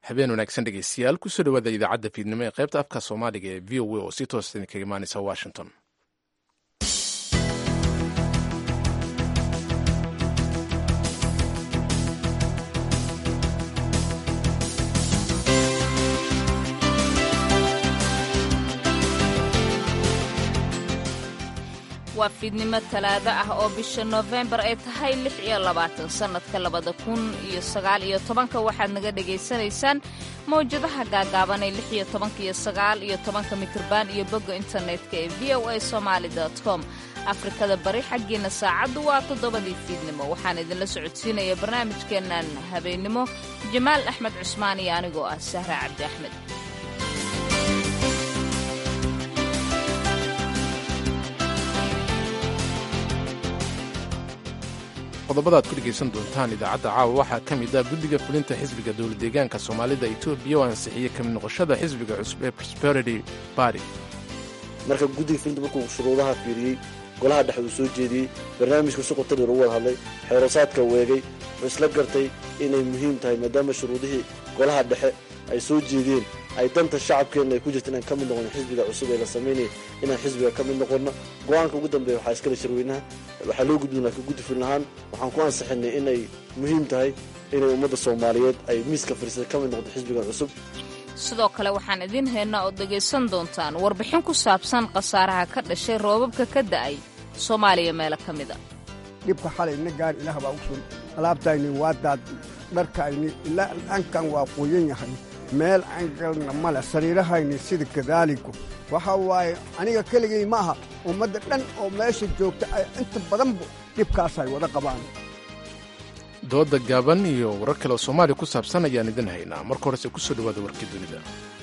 habeen wanaagsan dhegeystayaal kusoo dhawaada idaacadda fiidnimo ee qaybta afka soomaaliga ee v o a oo si toosa idinkaga imaaneysa washington waa fiidnimo talaado ah oo bisha noofembar ay tahay lix iyo labaatan sannadka labada kun iyo sagaal iyo tobanka waxaad naga dhagaysanaysaan mawjadaha gaagaaban ee lix iyo tobanka iyo sagaal iyo tobanka mitriban iyo bogga internetka ee v o a somaali com afrikada bari xaggiina saacaddu waa toddobadii fiidnimo waxaan idinla socodsiinaya barnaamijkeennan habeennimo jamaal axmed cusmaan iyo anigoo ah sahra cabdi axmed qodobada ad ku dhegaysan doontaan idaacadda caawa waxaa ka mid ah guddiga fulinta xisbiga dowladdeegaanka soomaalida etoobiya oo ansixiyey kamid noqoshada xisbiga cusub ee prosperity barty marka guddiga fulinta markuu shuruudaha fiiriyey golaha dhexe uu soo jeediyey barnaamijka si qotadii lagu wada hadlay xeerosaadka weegay wuxuu isla gartay inay muhiim tahay maadaama shuruudihii golaha dhexe ay soo jeediyeen ay danta shacabkeenna ay ku jirta inaan ka mid noqono xisbiga cusub ee la samaynaya inaan xisbiga ka mid noqonno go-aanka ugu dambeeya waxaa iskale shirweynaha waxaa loo gudbin laakiin guddi fulin ahaan waxaan ku ansixinay inay muhiim tahay inay ummadda soomaaliyeed ay miiska fariisada ka mid noqdo xisbigan cusub sidoo kale waxaan idiin haynaa oo dhegaysan doontaan warbixin ku saabsan khasaaraha ka dhashay roobabka ka da'ay soomaaliya meelo ka mida dhibka xalayna gaar ilaah baa u sun alaabtayni waa daaddi dharkayni ilaa dhankan waa qoyan yahay meel aan galna male sariirahayni sida kadaaligu waxa waaye aniga keligay ma aha ummadda dhan oo meesha joogta ay inta badanba dhibkaasay wada qabaan dooda gaaban iyo warar kale oo soomaaliya ku saabsan ayaan idin haynaa marka horese ku soo dhawaada warkii dunida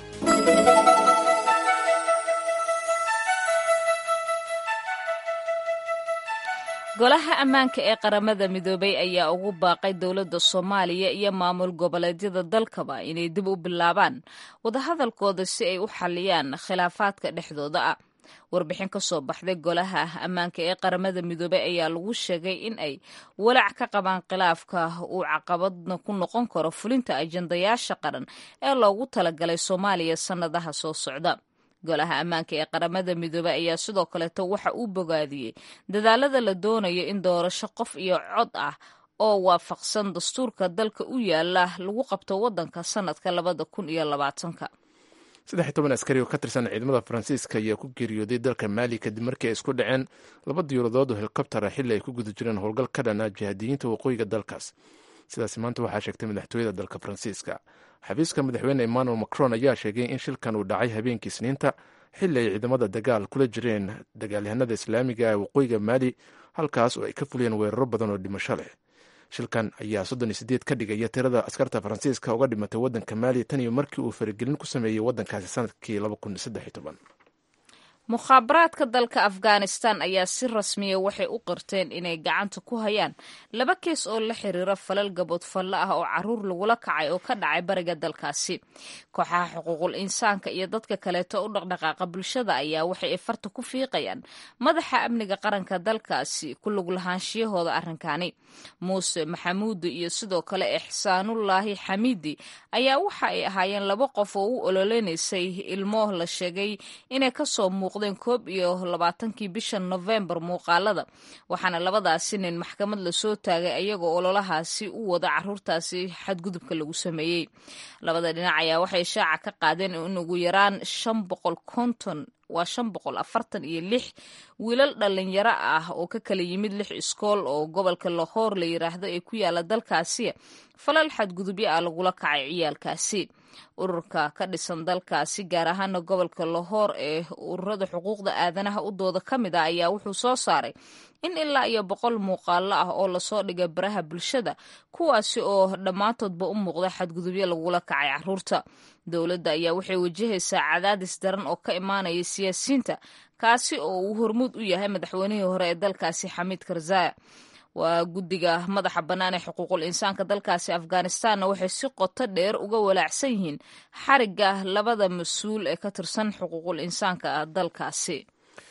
golaha ammaanka ee qaramada midoobay ayaa ugu baaqay dowladda soomaaliya iyo maamul goboleedyada dalkaba inay dib u bilaabaan wadahadalkooda si ay u xalliyaan khilaafaadka dhexdooda ah warbixin ka soo baxday golaha ammaanka ee qaramada midoobey ayaa lagu sheegay in ay walaac ka qabaan khilaafka uu caqabadna ku noqon karo fulinta ajandayaasha qaran ee loogu talagalay soomaaliya sannadaha soo socda golaha ammaanka ee qaramada midoobey ayaa sidoo kaleeto waxa uu bogaadiyey dadaalada la doonayo in doorasho qof iyo cod ah oo waafaqsan dastuurka dalka u yaala lagu qabto waddanka sannadka labada kun iyo labaatanka saddex iyo toban askari oo ka tirsan ciidamada faransiiska ayaa ku geeriyooday dalka maali kadib markii ay isku dhaceen laba diyaaradood oo helikobtara xilli ay ku guda jireen howlgal ka dhana jihaadiyiinta waqooyiga dalkaas sidaas maanta waxaa sheegtay madaxtooyada dalka faransiiska xafiiska madaxweyne emmanuel macron ayaa sheegay in shilkan uu dhacay habeenkii isniinta xilli ay ciidamada dagaal kula jireen dagaalyahanada islaamiga ee waqooyiga maali halkaas oo ay ka fuliyeen weeraro badan oo dhimasho leh shilkan ayaa soddon iyo sideed ka dhigaya tirada askarta faransiiska uga dhimatay waddanka maali tan iyo markii uu faragelin ku sameeyey waddankaasi sanadkii laba kun saddex iyo toban mukhaabaraadka dalka afghanistan ayaa si rasmiya waxay u qirteen inay gacanta ku hayaan laba kees oo la xiriira falal gaboodfallo ah oo caruur lagula kacay oo ka dhacay bariga dalkaasi kooxaha xuquuqul insaanka iyo dadka kaleeto u dhaqdhaqaaqa bulshada ayaa waxay farta ku fiiqayaan madaxa amniga qaranka dalkaasi ku lug lahaanshiyahooda arrinkani muuse maxamuudi iyo sidoo kale ixsaanullaahi xamiidi ayaa waxa ay ahaayeen laba qof oo u ololeynaysay ilmo la sheegay inay kasoo muuq koob iyo labaatankii bisha nofembar muuqaalada waxaana labadaasi nin maxkamad lasoo taagay ayagoo ololahaasi u wada caruurtaasi xadgudubka lagu sameeyey labada dhinac ayaa waxay shaaca ka qaadeen in ugu yaraan shan boqol konton waa shan boqol afartan iyo lix wiilal dhalinyaro ah oo ka kala yimid lix iskool oo gobolka lahoor la yiraahdo ee ku yaala dalkaasi falal xadgudubyo ah lagula kacay ciyaalkaasi ururka ka dhisan dalkaasi gaar ahaana gobolka lahoor ee ururada xuquuqda aadanaha u dooda ka mid ah ayaa wuxuu soo saaray in ilaa iyo boqol muuqaalo ah oo lasoo dhigay baraha bulshada kuwaasi oo dhammaantoodba u muuqda xadgudubyo lagula kacay caruurta dowladda ayaa waxay wajahaysaa cadaadis daran oo ka imaanaya siyaasiyiinta kaasi oo uu hormuud u yahay madaxweynihii hore ee dalkaasi xamiid karzaya waa guddiga madaxa bannaan ee xuquuqul insaanka dalkaasi afghanistanna waxay si qoto dheer uga walaacsan yihiin xarigga labada mas-uul ee ka tirsan xuquuqul insaanka dalkaasi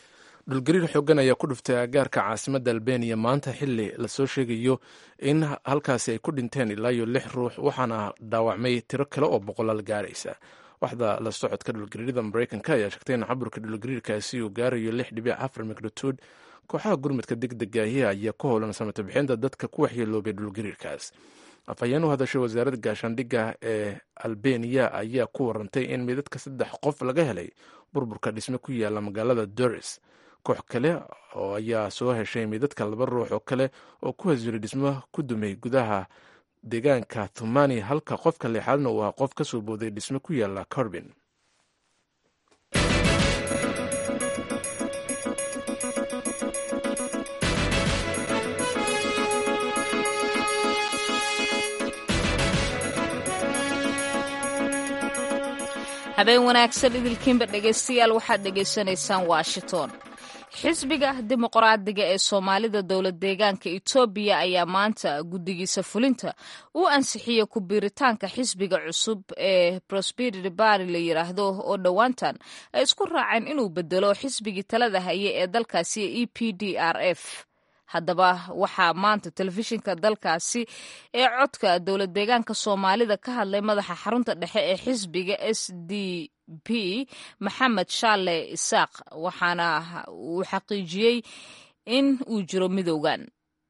dhulgariir xoogan ayaa ku dhuftay agaarka caasimadda albeniya maanta xili lasoo sheegayo in halkaasi ay ku dhinteen ilaa iyo lix ruux waxaana dhaawacmay tiro kale oo boqolaal gaaraysa waxda la socodka dhulgariirada mareykanka ayaa sheegtay in caburka dhulgariirkaasi uu gaarayo lix dhibic afar magnituud kooxaha gurmudka degdegaahi ayaa ku howlan samata bixinta dadka ku waxyeeloobay dhulgariirkaas afhayeen u hadashay wasaaradda gaashaandhigga ee albeniya ayaa ku warantay in midadka saddex qof laga helay burburka dhisme ku yaala magaalada doris koox kale oo ayaa soo heshay midadka laba ruux oo kale oo ku hasiray dhismo ku dumay gudaha deegaanka thumani halka qofka leexaadna uu ahaa qof ka soo booday dhisme ku yaala corbin habeen wanaagsan idilkiinba dhegaystayaal waxaad dhegaysanaysaan washington xisbiga dimuqraadiga ee soomaalida dowlad deegaanka etoobiya ayaa maanta guddigiisa fulinta u ansixiyey ku biiritaanka xisbiga cusub ee prosperity bari la yidhaahdo oo dhowaantan ay isku raaceen inuu bedelo xisbigii talada haye ee dalkaasi e p d r f haddaba waxaa maanta telefishinka dalkaasi ee codka dowlad deegaanka soomaalida ka hadlay madaxa xarunta dhexe ee xisbiga s d p maxamed shaale isaaq waxaana uu xaqiijiyey in uu jiro midowgan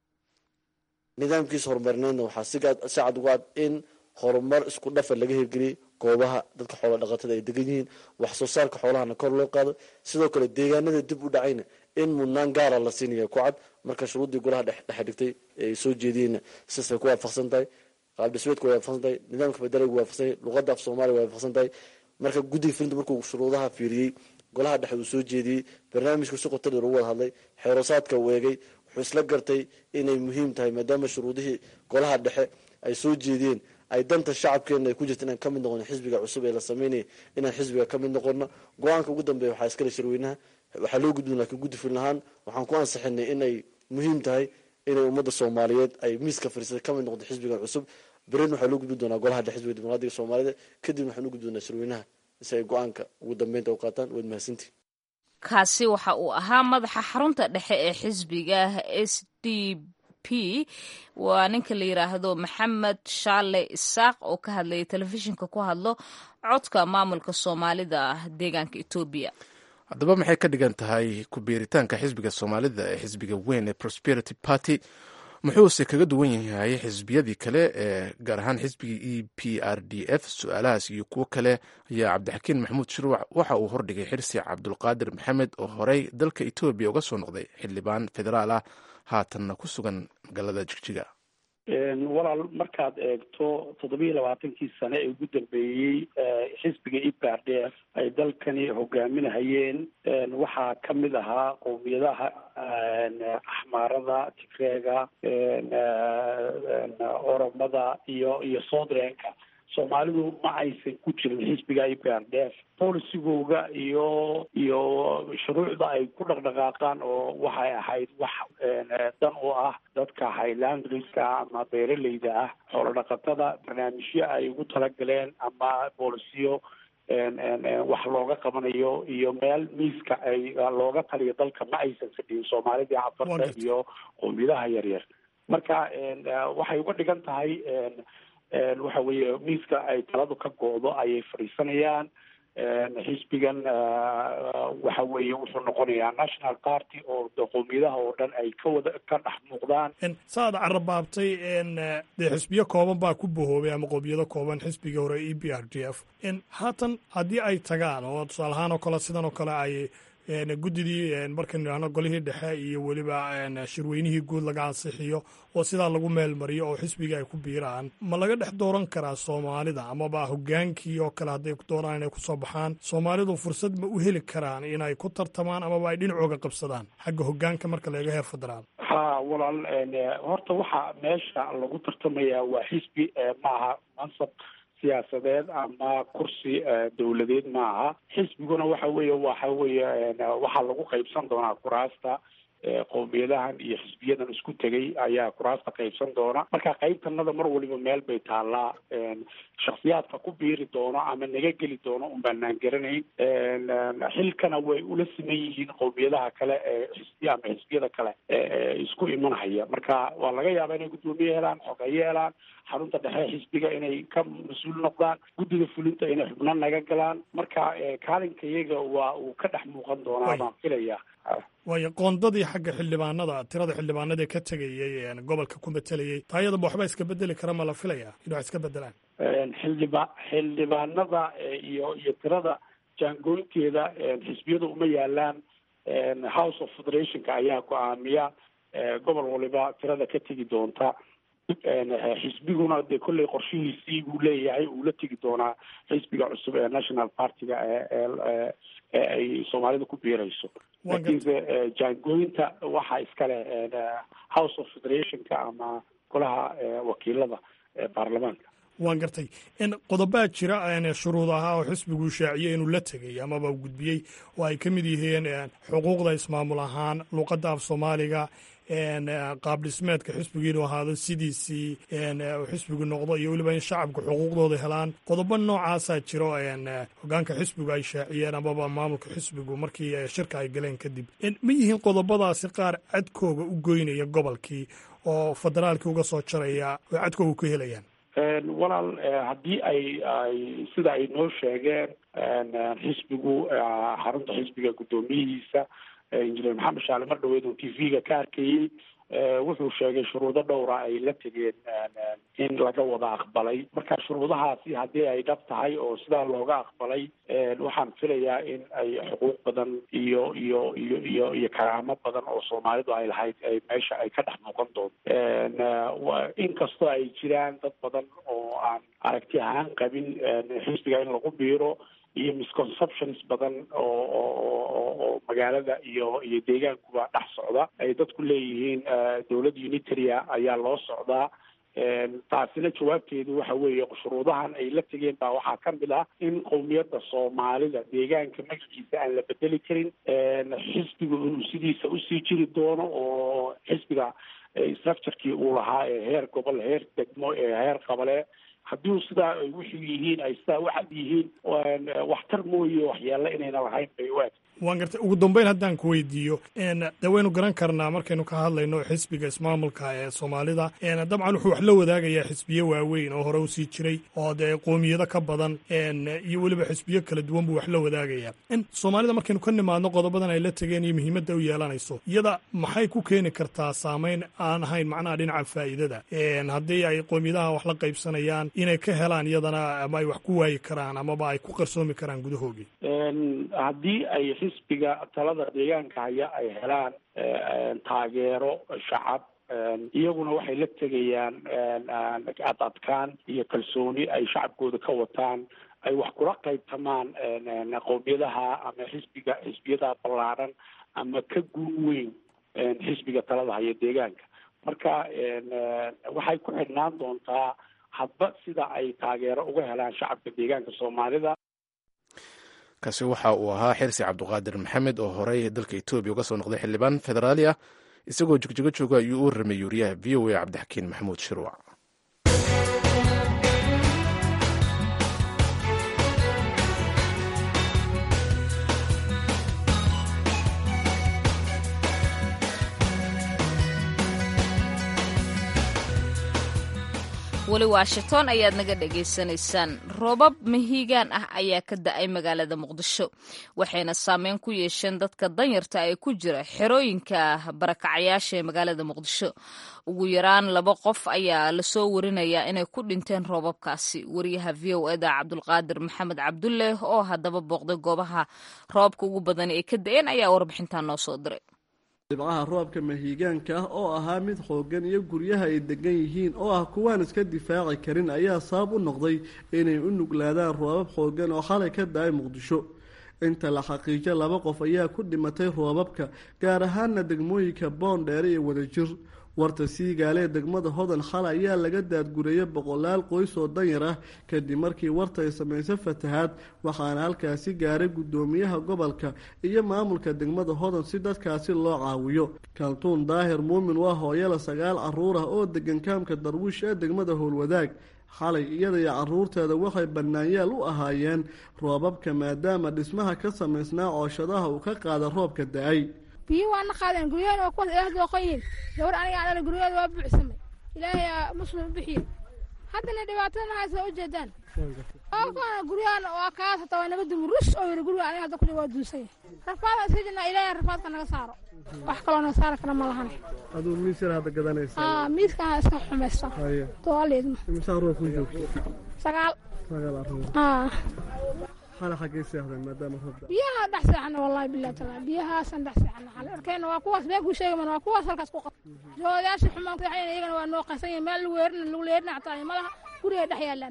nidaamkiisa horumarineedna waxaa si cad uga cad in horumar isku dhafa laga hirgeliyey goobaha dadka xoola dhaqatada ay degan yihiin wax soo saarka xoolahana kor loo qaado sidoo kale deegaanada dib u dhacayna in mudnaan gaara la siinaya ku cad marka shuruuddii golaha dhexe dhigtay ay soo jeediyeenna sidaasay ku waafaqsan tahay qaab dhismeedku way waafaqsan tahay nidaamka federaalku waafaqsan yahay luqadda af soomaaliya way waafaqsan tahay marka guddiga filinta markuu shuruudaha fiiriyey golaha dhexe uu soo jeediyey barnaamijku si qoto dheer ugu wada hadlay xeerosaadka uu eegay wuxuu isla gartay inay muhiim tahay maadaama shuruudihii golaha dhexe ay soo jeediyeen ay danta shacabkeena ay ku jirta inaan ka mid noqono xisbiga cusub ee la sameynaya inaan xisbiga ka mid noqono go-aanka ugu dambeeya waxaa iskale shirweynaha waxaa loo gudbin laakiin guddi filin ahaan waxaan ku ansixinay inay muhiim tahay inay ummadda soomaaliyeed ay miiska fariisata ka mid noqdo xisbigan cusub berin waxaa loo gudbin doonaa golaha dhexe xisbiga dimuqraadiga soomaalida kadibna waxaan u gudbi doonaa shirweynaha si ay go-aanka ugu dambeynta u qaataan waad mahadsantihi kaasi waxa uu ahaa madaxa xarunta dhexe ee xisbiga s d p waa ninka la yidhaahdo maxamed shaale isaaq oo ka hadlayay telefishinka ku hadlo codka maamulka soomaalida deegaanka etoobiya haddaba maxay ka dhigan tahay ku biiritaanka xisbiga soomaalida ee xisbiga weyn ee prosperity party muxuuse kaga duwan yahay xisbiyadii kale ee gaar ahaan xisbigii e p r d f su-aalahaas iyo kuwo kale ayaa cabdixakiin maxamuud shirwac waxa uu hordhigay xirsi cabdulqaadir maxamed oo horey dalka etoobiya uga soo noqday xildhibaan federaal ah haatanna ku sugan magaalada jigjiga walaal markaad eegto toddobiiyo labaatankii sane ee ugu dambeeyey xisbiga e p r d f ay dalkani hogaaminahayeen waxaa ka mid ahaa qowmiyadaha axmaarada tigreega oromada iyo iyo soodreenka soomaalidu ma aysan ku jirin xisbiga e p r d f polisigooga iyo iyo shuruucda ay ku dhaqdhaqaaqaan oo waxay ahayd wax dan u ah dadka highlandriska ama beeraleyda ah xoolo dhaqatada barnaamijyo ay ugu talagaleen ama bolisiyo wax looga qabanayo iyo meel miiska ay looga taliyo dalka ma aysan fadhiyin soomaalidii cafarta iyo qowmiyadaha yaryar marka waxay uga dhigan tahay waxa weeye miiska ay taladu ka go-do ayay fadhiisanayaan xisbigan waxa weeye wuxuu noqonayaa national party oo qowmiyadaha oo dhan ay ka wada ka dhex muuqdaan saad carabaabtay dee xisbiyo kooban baa ku bahoobay ama qowmiyado kooban xisbigii hore e b r d f haatan haddii ay tagaan oo tusaale ahaan oo kale sidan oo kale ay guddidii markaynu idhahno golihii dhexe iyo weliba shirweynihii guud laga ansixiyo oo sidaa lagu meelmariyo oo xisbigii ay ku biiraan ma laga dhex dooran karaa soomaalida amaba hogaankii oo kale hadday doonaan inay kusoo baxaan soomaalidu fursad ma u heli karaan inay ku tartamaan amaba ay dhinacooga qabsadaan xagga hogaanka marka laga heer federaal ha walaal horta waxa meesha lagu tartamayaa waa xisbi maaha mansab siyaasadeed ama kursi dawladeed maaha xisbiguna waxa weeye waxa weeye waxaa lagu qaybsan doonaa kuraasta qowmiyadahan iyo xisbiyadan isku tegay ayaa kuraasta qaybsan doona marka qaybtanada mar waliba meel bay taallaa shaksiyaadka ku biiri doono ama naga geli doono un baanaan garanayn xilkana way ula siman yihiin qowmiyadaha kale ee xisbiya ama xisbiyada kale ee isku imanhaya marka waa laga yaabaa inay guddoomiye helaan xogeeye helaan xarunta dhexe xisbiga inay ka mas-uul noqdaan guddiga fulinta inay xubno naga galaan marka kaalinka iyaga waa uu ka dhex muuqan doonaa baan filaya waayo qoondadii xagga xildhibaanada tirada xildhibaanada ee ka tegayey gobolka ku matelayey taayadaba waxba iska bedeli kara ma la filaya in wax iska bedelaan xildhiba xildhibaanada iyo iyo tirada jaangooynteeda xisbiyadu uma yaalaan house of federationka ayaa go-aamiya gobol waliba tirada ka tegi doonta xisbiguna dee kolley qorshihiisii buu leeyahay uu la tegi doonaa xisbiga cusub ee national partiga ee ee ay soomaalida ku biirayso laakiinse jaangooyinta waxaa iskale house of federationka ama golaha wakiilada baarlamaanka waan gartay qodobaa jira shuruud ahaa oo xisbigu shaaciyey inuu la tegay amaba u gudbiyey oo ay ka mid yihiin xuquuqda ismaamul ahaan luuqadda af soomaaliga qaab dhismeedka xisbigu inuu ahaado sidiisii xisbigu noqdo iyo weliba in shacabku xuquuqdooda helaan qodobo noocaasaa jiro hogaanka xisbigu ay shaaciyeen amaba maamulka xisbigu markii shirka ay galeen kadib ma yihiin qodobadaasi qaar cadkooga u goynaya gobolkii oo federaalkii uga soo jaraya oo cadkooga ku helayaan walaal haddii ay ay sida ay noo sheegeen xisbigu xarunta xisbiga guddoomiyihiisa injineer maxamed shaale mar dhaweed uu t v-ga ka arkayey wuxuu sheegay shuruudo dhowra ay la tegeen in laga wada aqbalay marka shuruudahaasi haddii ay dhab tahay oo sidaa looga aqbalay waxaan filayaa in ay xuquuq badan iyo iyo iyo iyo iyo karaamo badan oo soomaalidu ay lahayd ay meesha ay ka dhex muuqan doonto inkastoo ay jiraan dad badan oo aan aragti ahaan qabin xisbiga in lagu biiro iyo misconceptions badan oo oo oo magaalada iyo iyo deegaankuba dhex socda ay dadku leeyihiin dowlad unitaria ayaa loo socdaa taasina jawaabteedu waxa weeye shuruudahan ay la tegeen baa waxaa ka mid ah in qowmiyadda soomaalida deegaanka magaciisa aan la bedeli karin xisbigu inuu sidiisa usii jiri doono oo xisbiga structurekii uu lahaa ee heer gobol heer degmo ee heer qabale haddii sidaa ay wuxuu yihiin ay sidaa waxad yihiin waxtar mooye waxyaalla inayna lahayn bay u eg waan gartay ugu dambeyn haddaan ku weydiiyo de waynu garan karnaa markaynu ka hadlayno xisbiga ismaamulka ee soomaalida dabcan wuxuu wax la wadaagayaa xisbiyo waaweyn oo hore usii jiray oo dee qoomiyado ka badan iyo weliba xisbiyo kala duwan buu wax la wadaagayaa soomaalida markaynu ka nimaadno qodobadan ay la tegeen iyo muhiimadda u yeelanayso iyada maxay ku keeni kartaa saameyn aan ahayn macnaha dhinaca faa'iidada haddii ay qoomiyadaha wax la qaybsanayaan inay ka helaan iyadana ama ay wax ku waayi karaan amaba ay ku qarsoomi karaan gudahoogii haddii ay xisbiga talada deegaanka haya ay helaan taageero shacab iyaguna waxay la tegayaan ad adkaan iyo kalsooni ay shacabkooda ka wataan ay wax kula qaybtamaan qowmiyadaha ama xisbiga xisbiyada ballaaran ama ka guun weyn xisbiga talada haya deegaanka marka waxay ku xidhnaan doontaa hadba sida ay taageero uga helaan shacabka deegaanka soomaalida kaasi waxa uu ahaa xirsi cabduqaadir maxamed oo horey dalka etoobiya uga soo noqday xildhibaan federaali ah isagoo jigjigo jooga ayuu u ramay yuuriyaha v o a cabdixakiin maxamuud shirwac weli washington ayaad naga dhagaysanaysaan roobab mahiigaan ah ayaa ka da-ay magaalada muqdisho waxayna saameyn ku yeesheen dadka danyarta ee ku jira xerooyinka barakacayaasha ee magaalada muqdisho ugu yaraan laba qof ayaa lasoo warinayaa inay ku dhinteen roobabkaasi wariyaha v o eda cabdulqaadir maxamed cabdulle oo haddaba booqday goobaha roobabka ugu badan ee ka da-een ayaa warbixintan noo soo diray dhibcaha roobka mahiigaanka ah oo ahaa mid xooggan iyo guryaha ay degan yihiin oo ah kuwaan iska difaaci karin ayaa sabab u noqday inay u nuglaadaan roobab xooggan oo xalay ka da-ay muqdisho inta la xaqiijo laba qof ayaa ku dhimatay roobabka gaar ahaana degmooyinka boondheere iyo wadajir warta siigaale ee degmada hodan xalay ayaa laga daadgureeyay boqolaal qoys oo danyar ah kadib markii warta ay samaysay fatahaad waxaana halkaasi gaaray guddoomiyaha gobolka iyo maamulka degmada hodan si dadkaasi loo caawiyo kaltuun daahir muumin waa hooyala sagaal caruur ah oo degan kaamka darwiish ee degmada howlwadaag xalay iyada iyo caruurteeda waxay bannaanyaal u ahaayeen roobabka maadaama dhismaha ka samaysnaa cooshadaha uu ka qaada roobka da-ay biyo waana qaadeen guryahan waa kuwaas ilaah dooqoyihiin gabar aniga aan dhala guryaheeda waa buuxsamay ilaahay aa muslim u bixiye haddana dhibaatadana haysa u jeedaan ookana guryahan waa kaas hataa waa naga dumi rus oo yiri guriga aniga hadda kudhi waa duusanya rafaada iska jirnaa ilaahay rafaadka naga saaro wax kaloo naga saari kara ma lahan aduu miis yar hadda gadanaysa aa miiskaan iska xumaysta haye toaleedma imisaa ruux ku joogto sagaal sagaal caruur aa xala xaggay seexdeen maadaama roob da biyaha dhex seexana wallahi billahi taala biyahaasaan dhex seexana xale arkeyna waa kuwaas been kuu sheegaman waa kuwaas halkaas ku qabta joodayaasha xumaan kudaxayna iyagana waa noo qaysan yihin meel lagu weerina lagu leerina xataa malaha gurigay dhex yaalaan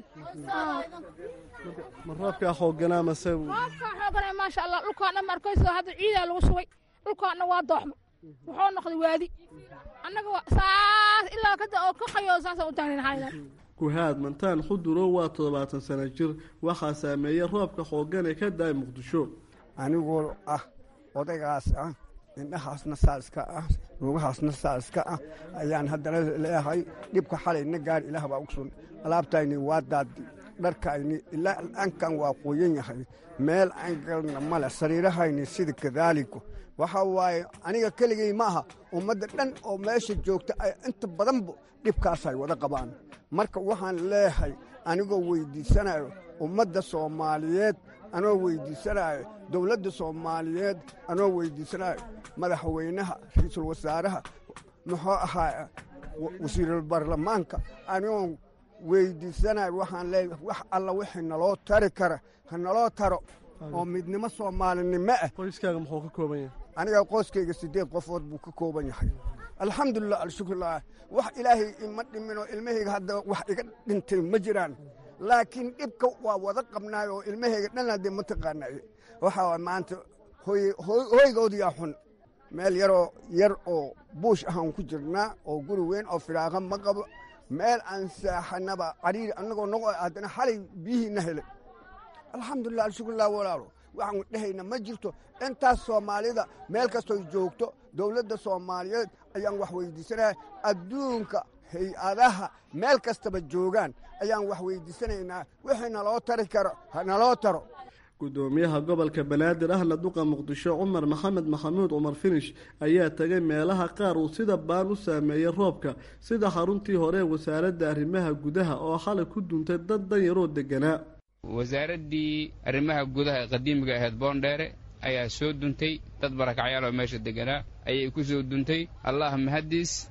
ma roobkaa xooganaa mase roobkaa xoogana maasha allah dhulkaan dhan arkayso hadda ciidaa lagu shubay dhulkaan dhan waa dooxmay wuxuu noqday waadi annaga saas ilaa kada oo ka qayo saasaan u taagnayn xalidan kuhaad mantaan xudurow waa toddobaatan sano jir waxaa saameeyey roobka xoogan ee ka da-ay muqdisho anigoo ah odaygaas ah indhahaasna saaska ah lugahaasna saaska ah ayaan haddana leeyahay dhibka xalayna gaar ilaah baa ogsun alaabtayni waa daadi dharkayni ilaa ankan waa qoyan yahay meel aan galna male sariirahayni sida kadaaliku waxa waaye aniga keligay ma aha ummadda dhan oo meesha joogta ay inta badanba dhibkaasay wada qabaan marka waxaan leeyahay anigoo weyddiisanayo ummadda soomaaliyeed anoo weyddiisanayo dowladda soomaaliyeed anoo weyddiisanayo madaxweynaha ra-iisul wasaaraha muxuu ahaa wasiirul baarlamaanka anigoo weyddiisanayo waxaan leeyahay wax alla wixii naloo tari kara ha naloo taro oo midnimo soomaalinimo ah qoyskaaga muxuu ka kooban yahay aniga qoyskayga siddeed qofood buu ka kooban yahay alxamdulilah alshukrulah wax ilaahay ima dhiminoo ilmahayga hadda wax iga dhintay ma jiraan laakiin dhibka waa wada qabnaay oo ilmahayga dhan haddee ma taqaanay waxaa maanta hoygoodiyaa xun meel yaroo yar oo buush ahaan ku jirnaa oo guri weyn oo firaaqa ma qabo meel aan saaxanaba cariiri annagoo noqo haddana xalay biyihiina helay alxamdulilah alshukrulah walaalo waxaan dhehayna ma jirto intaas soomaalida meel kastoy joogto dowladda soomaaliyeed ayaan wax weyddiisanaya adduunka hay-adaha meel kastaba joogaan ayaan wax weyddiisanaynaa wixii naloo tari karo ha naloo taro guddoomiyaha gobolka banaadir ahna duqa muqdisho cumar maxamed maxamuud cumar finish ayaa tegay meelaha qaar uu sida baan u saameeyey roobka sida xaruntii hore ee wasaaradda arrimaha gudaha oo xalay ku duntay dad danyaroo deganaa wasaaraddii arrimaha gudaha ee qadiimiga ahayd boondheere ayaa soo duntay dad barakacyaal oo meesha deganaa ayay ku soo duntay allah mahaddiis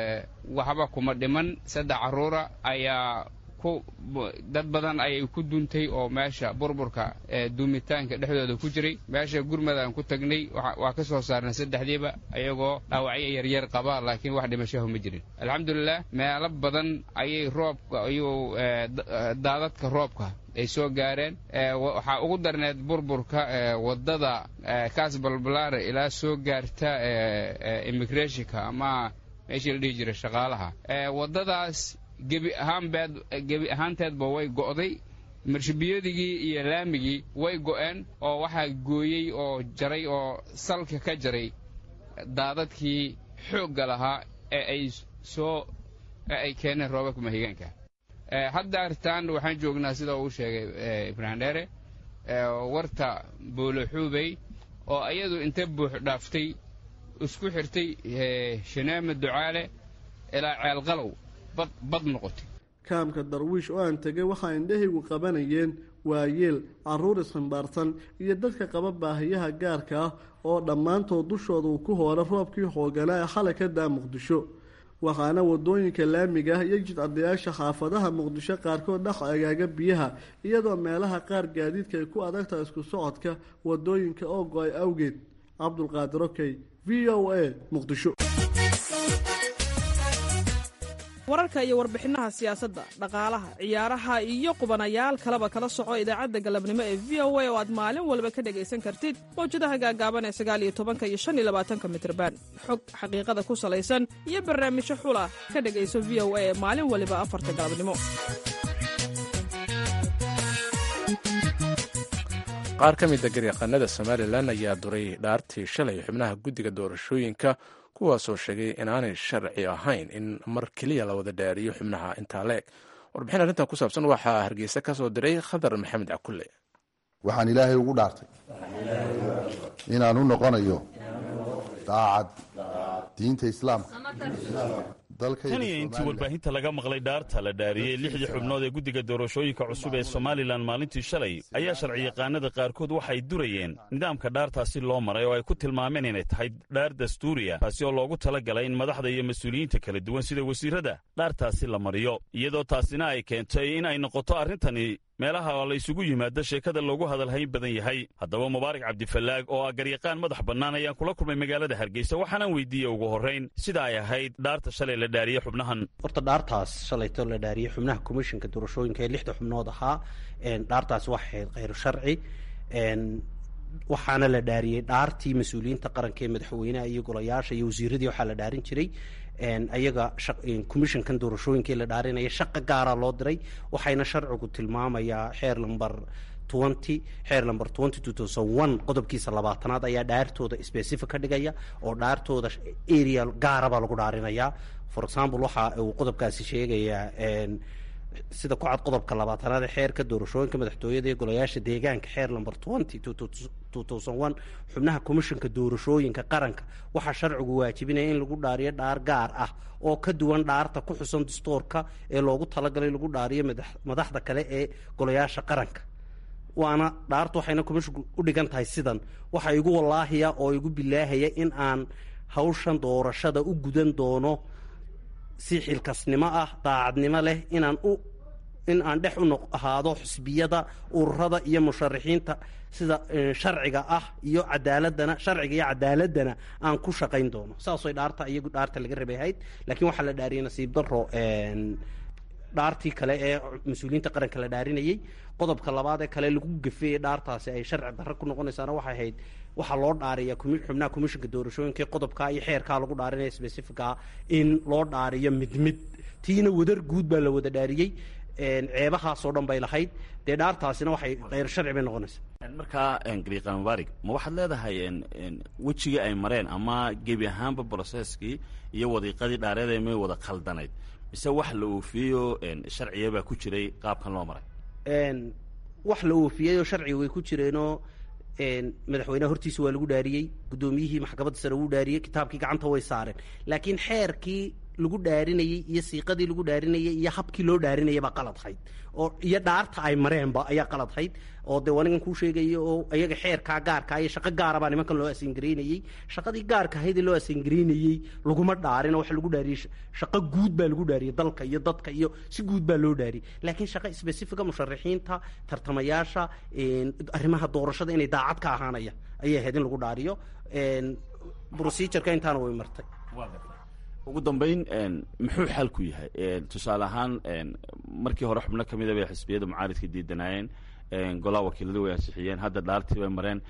waxba kuma dhiman saddex carruura ayaa ku dad badan ayay ku duntay oo meesha burburka duumitaanka dhexdooda ku jiray meesha gurmadaan ku tagnay waa ka soo saarnay saddexdiiba ayagoo dhaawacyo yaryar qaba laakiin wax dhimashahu ma jirin alxamdulilah meelo badan ayay roobka ayuu daadadka roobka ay soo gaareen waxaa ugu darneed burburka waddada kaas balbalaare ilaa soo gaarta immigrationka ama meeshii la dhihi jiray shaqaalaha waddadaas gebi ahaanbeed gebi ahaanteedba way go'day marshabiyadigii iyo laamigii way go'een oo waxaa gooyey oo jaray oo salka ka jaray daadadkii xoogga lahaa ee ay soo ee ay keeneen roobabka mahigaanka hadda artaan waxaan joognaa sida uu sheegay ibraahim dheere warta booloxuubey oo iyadu inta buux dhaaftay isku xirtay shaneeme ducaale ilaa ceelqalow bad noqotay kaamka darwiish oo aan tegay waxaa indhahaygu qabanayeen waayeel carruur isximbaarsan iyo dadka qaba baahiyaha gaarka ah oo dhammaantood dushooda uu ku hoora roobkii xooganaa ee xalay ka daa muqdisho waxaana wadooyinka laamiga ah iyo jidcadayaasha xaafadaha muqdisho qaarkood dhex agaaga biyaha iyadoo meelaha qaar gaadiidka ay ku adagtahay isku socodka wadooyinka oo go-ay awgeed cabdulqaadir okey v o a muqdisho wararka iyo warbixinaha siyaasadda dhaqaalaha ciyaaraha iyo qubanayaal kaleba kala soco idaacadda galabnimo ee v o a oo aad maalin walba ka dhegaysan kartid mawjadaha gaagaaban ee sagaaliyo tobanka iyo shan iyo labaatanka mitrban xog xaqiiqada ku salaysan iyo barnaamijyo xula ka dhegayso v o a ee maalin waliba afarta galabnimo qaar ka mida garyaqaanada somalilan ayaa duray dhaartii shalay xubnaha guddiga doorashooyinka kuwaasoo sheegay inaanay sharci ahayn in mar keliya la wada dhaariyo xubnaha intaa la eg warbixin arrintan ku saabsan waxaa hargeysa ka soo diray khadar maxamed cakulle waxaan ilaahay ugu dhaartay inaan u noqonayo daacad diinta islaamka tan iyo intii warbaahinta laga maqlay dhaarta la dhaariyey lixdii xubnood ee guddiga doorashooyinka cusub ee somalilan maalintii shalay ayaa sharciyaqaanada qaarkood waxay durayeen nidaamka dhaartaasi loo maray oo ay ku tilmaameen inay tahay dhaar dastuuriya taasi oo loogu tala galay in madaxda iyo mas-uuliyiinta kala duwan sida wasiirrada dhaartaasi la mariyo iyadoo taasina ay keentay in ay noqoto arrintani meelaha la isugu yimaado sheekada loogu hadalhayn badan yahay haddaba mubaarak cabdifallaag oo ah garyaqaan madax bannaan ayaan kula kulmay magaalada hargeysa waxaanaan weydiiyey ugu horrayn sida ay ahayd dhaarta shalay la dhaariyey xubnahan horta dhaartaas shalayto la dhaariyey xubnaha komishinka doorashooyinka ee lixda xubnood ahaa dhaartaas waxay ahayd khayru sharci waxaana la dhaariyey dhaartii mas-uuliyiinta qaranka ee madaxweynaha iyo golayaasha iyo wasiiradii waxaa la dhaarin jiray ayaga commissionkan doorashooyinkai la dhaarinaya shaqa gaara loo diray waxayna sharcigu tilmaamayaa xeer lamber twenty xeer lamber twenty two thousand one qodobkiisa labaatanaad ayaa dhaartooda specific ka dhigaya oo dhaartooda area gaarabaa lagu dhaarinayaa for example waxa uu qodobkaasi sheegayaa sida ku cad qodobka labaatanaad ee xeerka doorashooyinka madaxtooyada ee golayaasha deegaanka xeer lamber twenty two thousand one xubnaha commissionka doorashooyinka qaranka waxaa sharcigu waajibinaya in lagu dhaariyo dhaar gaar ah oo ka duwan dhaarta ku xusan dastoorka ee loogu talagalay lagu dhaariyo madaxda kale ee golayaasha qaranka waana dhaartu waxayna commisshinku u dhigan tahay sidan waxa igu wallaahiya oo igu bilaahaya in aan hawshan doorashada u gudan doono si xilkasnimo ah daacadnimo leh inaan u in aan dhex u noq ahaado xusbiyada ururada iyo musharaxiinta sida sharciga ah iyo cadaaladana sharciga iyo cadaaladana aan ku shaqayn doono saasay dhaarta iyagu dhaarta laga rabay ahayd laakiin waxaa la dhaariyay nasiib daro dhaartii kale ee mas-uuliyiinta qaranka la dhaarinayey qodobka labaad ee kale lagu gafeeyey dhaartaasi ay sharci darro ku noqonaysaana waxay ahayd waxaa loo dhaariya xubnaha commishinka doorashooyinka qodobkaa iyo xeerkaa lagu dhaarinaya specificaa in loo dhaariyo mid mid tiina wadar guud baa la wada dhaariyey ceebahaasoo dhan bay lahayd dee dhaartaasina waxay kheyr sharci bay noqonaysaa markaa gariiqaan mubaarig ma waxaad leedahay wejigii ay mareen ama gebi ahaanba broseskii iyo wadiiqadii dhaareed may wada khaldanayd mise wax la oofiyeyo sharciya baa ku jiray qaabkan loo maray wax la oofiyeyoo sharciga way ku jireenoo madaxweyneha hortiisa waa lagu dhaariyey guddoomiyihii maxkamadda sare wuu dhaariyey kitaabkii gacanta way saareen laakiin xeerkii lagu dhaarinayey iyo siiqadii lagu dhaarinayey iyo habkii loo dhaarinayay baa qaladhayd oo iyo dhaarta ay mareenba ayaa qaladhayd oo dee anigan kuu sheegaya oo iyaga xeerkaa gaarkaa iyo shaqo gaara baa nimankan loo asangareynayey shaqadii gaarka ahayd ee loo asangareynayey laguma dhaarin oo waxa lagu dhaariyey shaqo guud baa lagu dhaariyey dalka iyo dadka iyo si guud baa loo dhaariyey laakiin shaqo specifica musharaxiinta tartamayaasha arrimaha doorashada inay daacad ka ahaanaya ayay ahayd in lagu dhaariyo procedureka intaana way martay ugu dambayn muxuu xalku yahay tusaale ahaan markii hore xubno ka mida bay xisbiyada mucaaridka diidanaayeen golaha wakiiladu way ansixiyeen hadda dhaartii bay mareen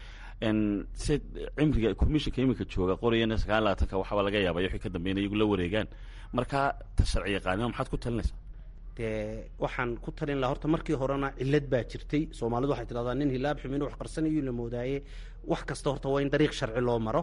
se cimriga commissionka iminka jooga qorayana sagaal labaatanka waxaaba laga yaabay wixii ka dambeyn iyagu la wareegaan marka ta sharci yaqaanima maxaad ku talinaysaa dee waxaan ku talin laha horta markii horena cillad baa jirtay soomaalidu waxay tidhahdaa nin hilaab xumin wax qarsanayo la moodaaye wax kasta horta waa in dariiq sharci loo maro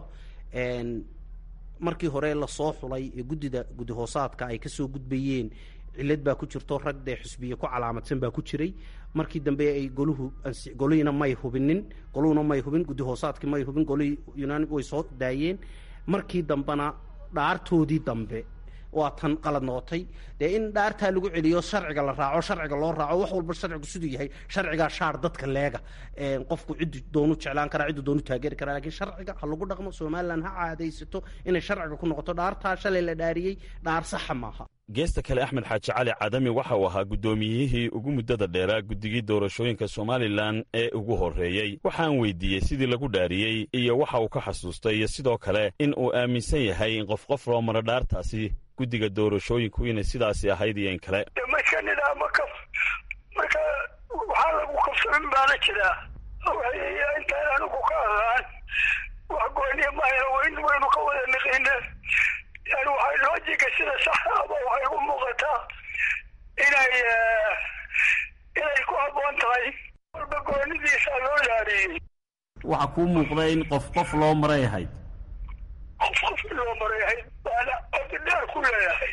markii hore lasoo xulay ee guddida guddi hoosaadka ay kasoo gudbayeen cillad baa ku jirto rag dee xusbiye ku calaamadsan baa ku jiray markii dambe ay goluhu golihiina may hubinin goluhuna may hubin guddi hoosaadkii may hubin golihii yunaani way soo daayeen markii dambena dhaartoodii dambe waa tan qalad noqotay dee in dhaartaa lagu celiyo sharciga la raaco sharciga loo raaco wax walba sharcigu siduu yahay sharcigaa shaar dadka leega qofku ciddu doonu jeclaan karaa ciddu doonu taageeri karaa lakiin sharciga ha lagu dhaqmo somalilan ha caadaysato inay sharciga ku noqoto dhaartaa shalay la dhaariyey dhaar saxa maaha geesta kale axmed xaaji cali cadami waxa uu ahaa guddoomiyihii ugu muddada dheeraa guddigii doorashooyinka somalilan ee ugu horreeyey waxaan weydiiyey sidii lagu dhaariyey iyo waxa uu ka xasuustay iyo sidoo kale in uu aaminsan yahay in qof qof loo maro dhaartaasi guddiga doorashooyinku inay sidaasi ahayd iyo in kale marka nidaamo kaf marka waxaa lagu kafsamin baana jiraa intaan anigu ka aqaan wax gooniya mahayna wayn waynu ka wada niqine yani waxay loojiga sida saxa aba waxay u muuqataa inay inay ku habboon tahay walba goonidiisa loo laariyey waxaa kuu muuqda in qof qof loo maray ahayd qof qof loo maray ahayd baana codi dheer ku leeyahay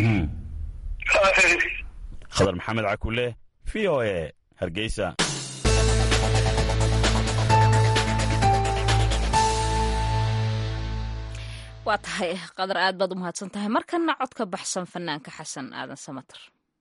khadar maxamed cakule v o e hargeysa waa tahay qadar aad baad u mahadsan tahay markana cod ka baxsan fanaanka xasan aadan samater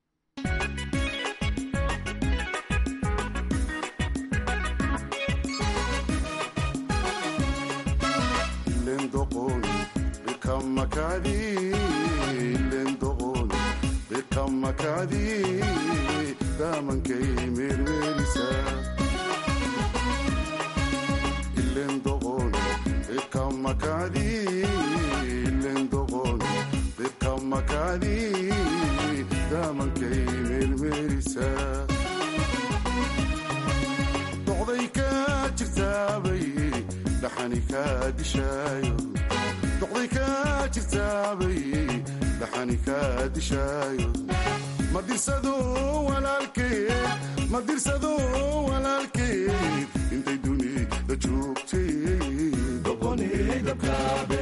doqday ka jirtaabay dhaxani kaa dishaayo doqday ka jirtaabay dhaxani kaa dishaayo ma dirsado walaalkeed ma dirsado walaalkeed intay dunida joogtay doqonidabkaabe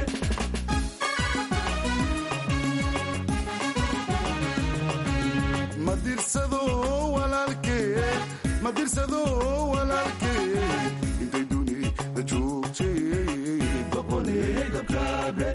ma dirsado walaalkeed ma dirsado walaalkeed intay dunida joogtay doqonidabkaabe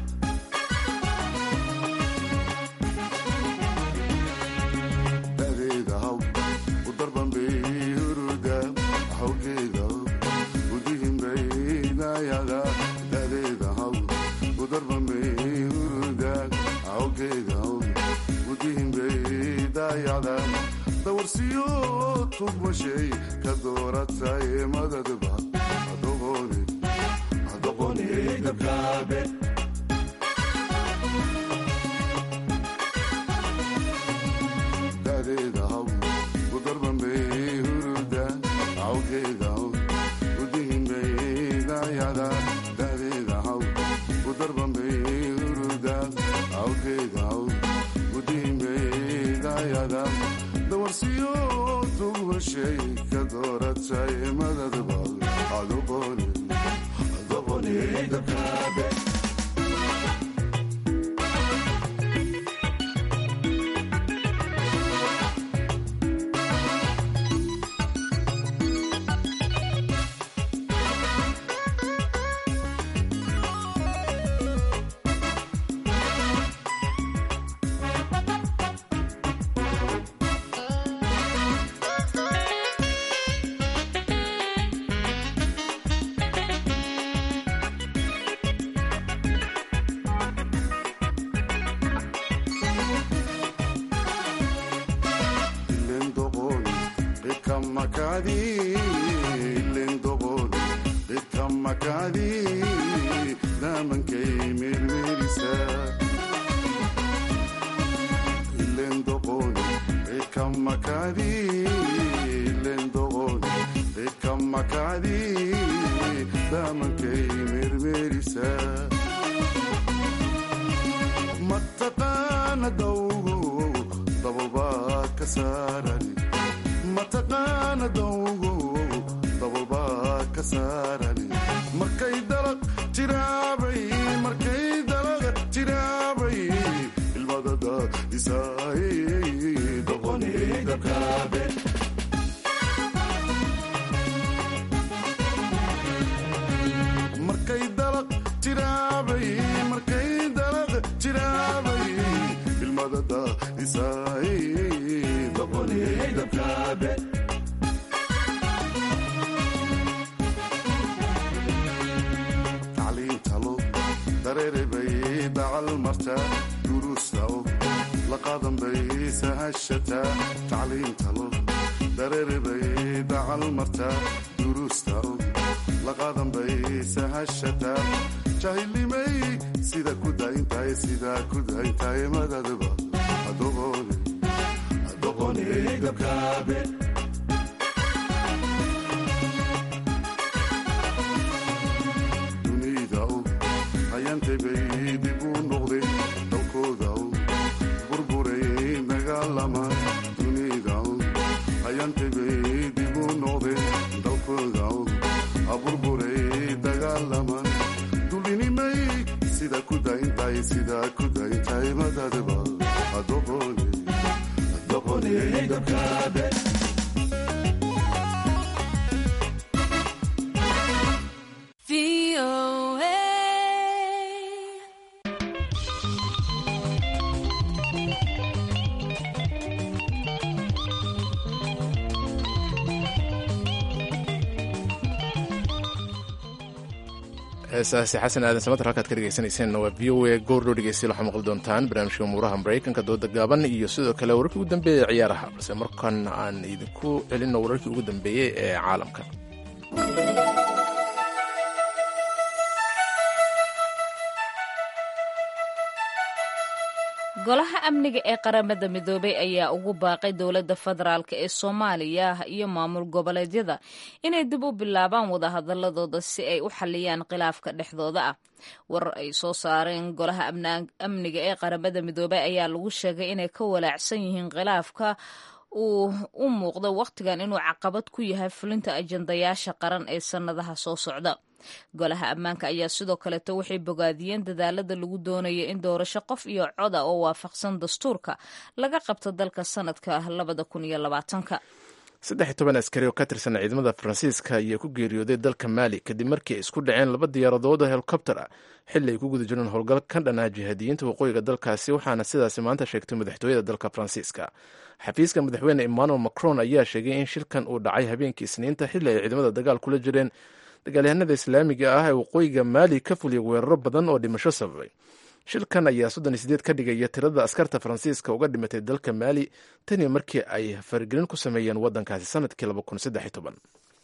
dadeeda haw u darbanbay huruda hawgeeda udihinbaynayada dadeeda haw u darbanbay huruda hawgeeda udihinbaydayada dawarsiyo tugmashay ka dooratay madadba adoqonidabkaabe dadeeda haw u darbanbay huruda hawgeeda udihinbaydayada dadeeda haw u darbanbay huruda hawgeeda udihinbaydayada dawarsiyo tugmashay ka dooratay madadba adoqonidabkaabe mataqaana dawgo dabalbaa ka saaran mataqaana dawgo dabalbaa ka saaran markay dalaq jiraabay markay dalaq jiraabay ilmadada isaay doqonidabkaabe markay dalaq jiraabay markay dalaq jiraabay ilmadada isaay doqonidabkaabe tacliintalo dareerebay dacal martaa duruustaw la qaadan bay sahashataa tacliintalo dareerebay dacal martaa duruustaw la qaadan bay sahashataa jahilnimay sida ku dayntahay sidaa ku dayntahay madadaba adoqone adoqone gabkaabe dunida u hayantebay dib u noqday dalkooda u burburay dagaalama dunida u hayantebay dib u noqday dalkooda u aburburay dagaalama dulinimay sida ku dayntahay sidaa ku dayntahay madadaba adoqone adoqone gabkaabe heesaasi xasan aadan samater halkaad ka dhegeysanayseen waa v o a goordhow dhegeystayaal waxaa maqli doontaan barnaamijka umuuraha maraykanka dooda gaaban iyo sidoo kale wararkii ugu dambeeyey ee ciyaaraha balse markan aan idinku celinno wararkii ugu dambeeyey ee caalamka golaha amniga ee qaramada midoobay ayaa ugu baaqay dowladda federaalk ee soomaaliya iyo maamul goboleedyada inay dib u bilaabaan wadahadaladooda si ay u xaliyaan khilaafka dhexdooda ah warar ay soo saareen golaha amniga ee qaramada midoobay ayaa lagu sheegay inay ka walaacsan yihiin khilaafka uu u muuqdo wakhtigan inuu caqabad ku yahay fulinta ajandayaasha qaran ee sannadaha soo socda golaha ammaanka ayaa sidoo kaleeto waxay bogaadiyeen dadaalada lagu doonaya in doorasho qof iyo coda oo waafaqsan dastuurka laga qabto dalka sanadka labada kun iyo labaatanka saddex iyo toban askari oo ka tirsan ciidamada faransiiska ayaa ku geeriyooday dalka maali kadib markii ay isku dhaceen laba diyaaradood oo helikobter ah xilli ay ku guda jireen howlgal ka dhanaa jihaadiyiinta waqooyiga dalkaasi waxaana sidaasi maanta sheegtay madaxtooyada dalka faransiiska xafiiska madaxweyne emmanuel macron ayaa sheegay in shilkan uu dhacay habeenkii isniinta xilli ay ciidamada dagaal kula jireen dagaalyahanada islaamiga ah ee waqooyiga maali ka fuliyay weeraro badan oo dhimasho sababay shilkan ayaa soddon iyo sideed ka dhigaya tirada askarta faransiiska uga dhimatay dalka maali tanii markii ay faragelin ku sameeyeen waddankaasi sanadkii laba kun saddex iyo toban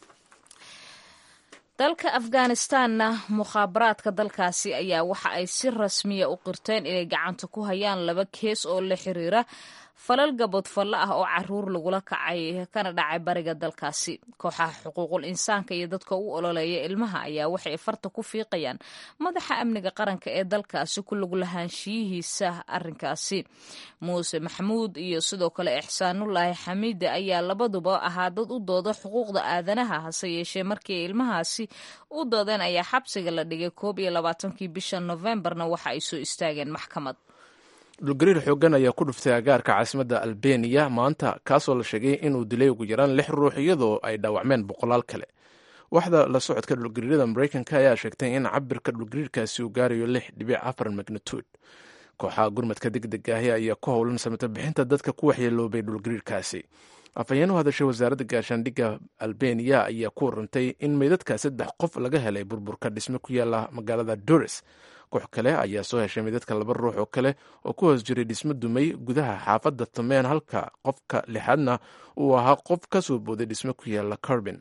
dalka afghanistanna mukhaabaraadka dalkaasi ayaa waxa ay si rasmiya u qirteen inay gacanta ku hayaan laba kees oo la xiriira falal gaboodfallo ah oo caruur lagula kacay kana dhacay bariga dalkaasi kooxaha xuquuqul insaanka iyo dadka u ololeeya ilmaha ayaa waxay farta ku fiiqayaan madaxa amniga qaranka ee dalkaasi ku lug lahaanshiyihiisa arrinkaasi muuse maxamuud iyo sidoo kale ixsaanulaahi xamiide ayaa labaduba ahaa dad u dooda xuquuqda aadanaha hase yeeshee markii ay ilmahaasi u doodeen ayaa xabsiga la dhigay koob iyo labaatankii bisha nofembarna waxa ay soo istaageen maxkamad dhulgariir xoogan ayaa ku dhuftay agaarka caasimadda albeniya maanta kaasoo la sheegay inuu dilay ugu yaraan lix ruux iyadoo ay dhaawacmeen boqolaal kale waxda la socodka dhulgariirada maraykanka ayaa sheegtay in cabirka dhulgariirkaasi uu gaarayo lix dhibic afar magnituud kooxaha gurmadka deg deg ahi ayaa ku howlan samata bixinta dadka ku waxyeeloobay dhulgariirkaasi afhayeen u hadashay wasaaradda gaashaandhigga albeniya ayaa ku warantay in meydadka saddex qof laga helay burburka dhisme ku yaala magaalada doris koox kale ayaa soo heshay meydadka laba ruux oo kale oo ku hoos jiray dhismo dumay gudaha xaafadda tumeen halka qofka lixaadna uu ahaa qof ka soo booday dhismo ku yaala carbin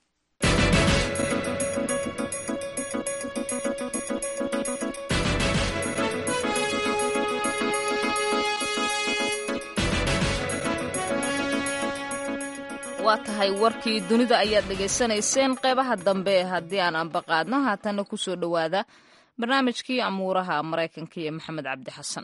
waa tahay warkii dunida ayaad dhegaysanayseen qeybaha dambe haddii aan ambaqaadno haatanna kusoo dhowaada barnaamijkii amuuraha maraykanka iyo maxamed cabdi xasan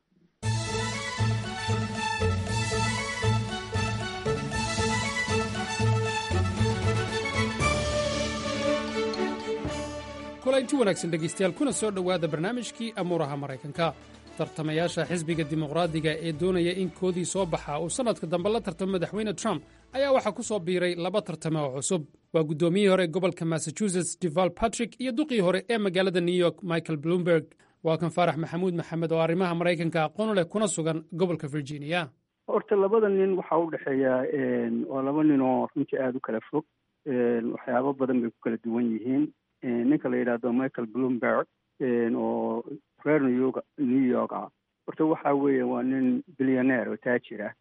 kulanti wanaagsan dhegaystayaal kuna soo dhowaada barnaamijkii amuuraha maraykanka tartamayaasha xisbiga dimuqraadiga ee doonaya in koodii soo baxa uu sannadka dambe la tartamo madaxweyne trump ayaa waxaa ku soo biiray laba tartame oo cusub waa guddoomiyihii hore gobolka massachusetts deval patrick iyo duqii hore ee magaalada new york michael bloomberg waa kan faarax maxamuud maxamed oo arrimaha maraykanka aqoon leh kuna sugan gobolka virginia horta labada nin waxaa u dhexeeya waa laba nin oo runtii aada u kala fog waxyaabo badan bay ku kala duwan yihiin ninka la yidhaahdo michael bloomberg oo reer new york new york ah horta waxa weeye waa nin billioneer oo taajir ah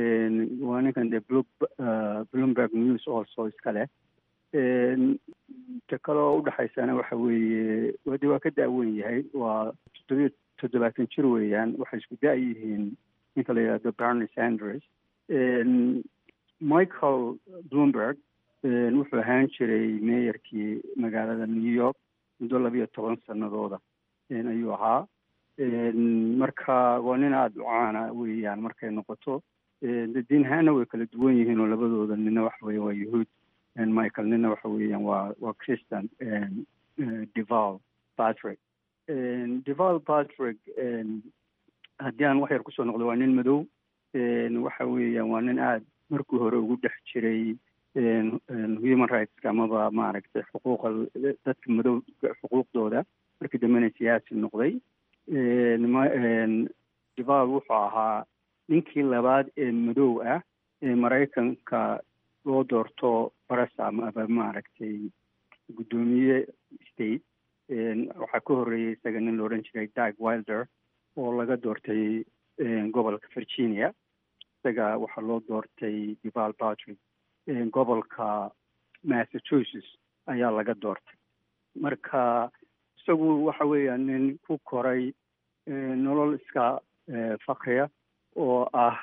waa ninkan dee bloomberg news also iska leh ta kaloo udhexaysana waxa weeye wade waa ka daawen yahay waa toddobiyo toddobaatan jir weeyaan waxay isku da- yihiin ninka la yidhahdo bernie sanders michael bloomberg wuxuu ahaan jiray meeyarkii magaalada new york muddo labiyo toban sanadooda ayuu ahaa marka waa nin aada u caana weeyaan markay noqoto de diin ahaana way kala duwan yihiin oo labadooda nina waxa weya waa yahuud michael nina waxa weeyaan waa waa christian deval patrick deval patrick haddii aan wax yar kusoo noqdo waa nin madow waxa weeyaan waa nin aada markii hore ugu dhex jiray human rights amaba maaragtay xuquuqa dadka madow xuquuqdooda markii dambena siyaasi noqday deval wuxuu ahaa ninkii labaad ee madow ah ee maraykanka loo doorto barasam aba maaragtay guddoomiye state waxaa ka horreeyay isaga nin la odhan jiray dag wilder oo laga doortay gobolka virginia isaga waxaa loo doortay deval patrick gobolka massachusetts ayaa laga doortay marka isagu waxa weeya nin ku koray nolol iska fakriya oo ah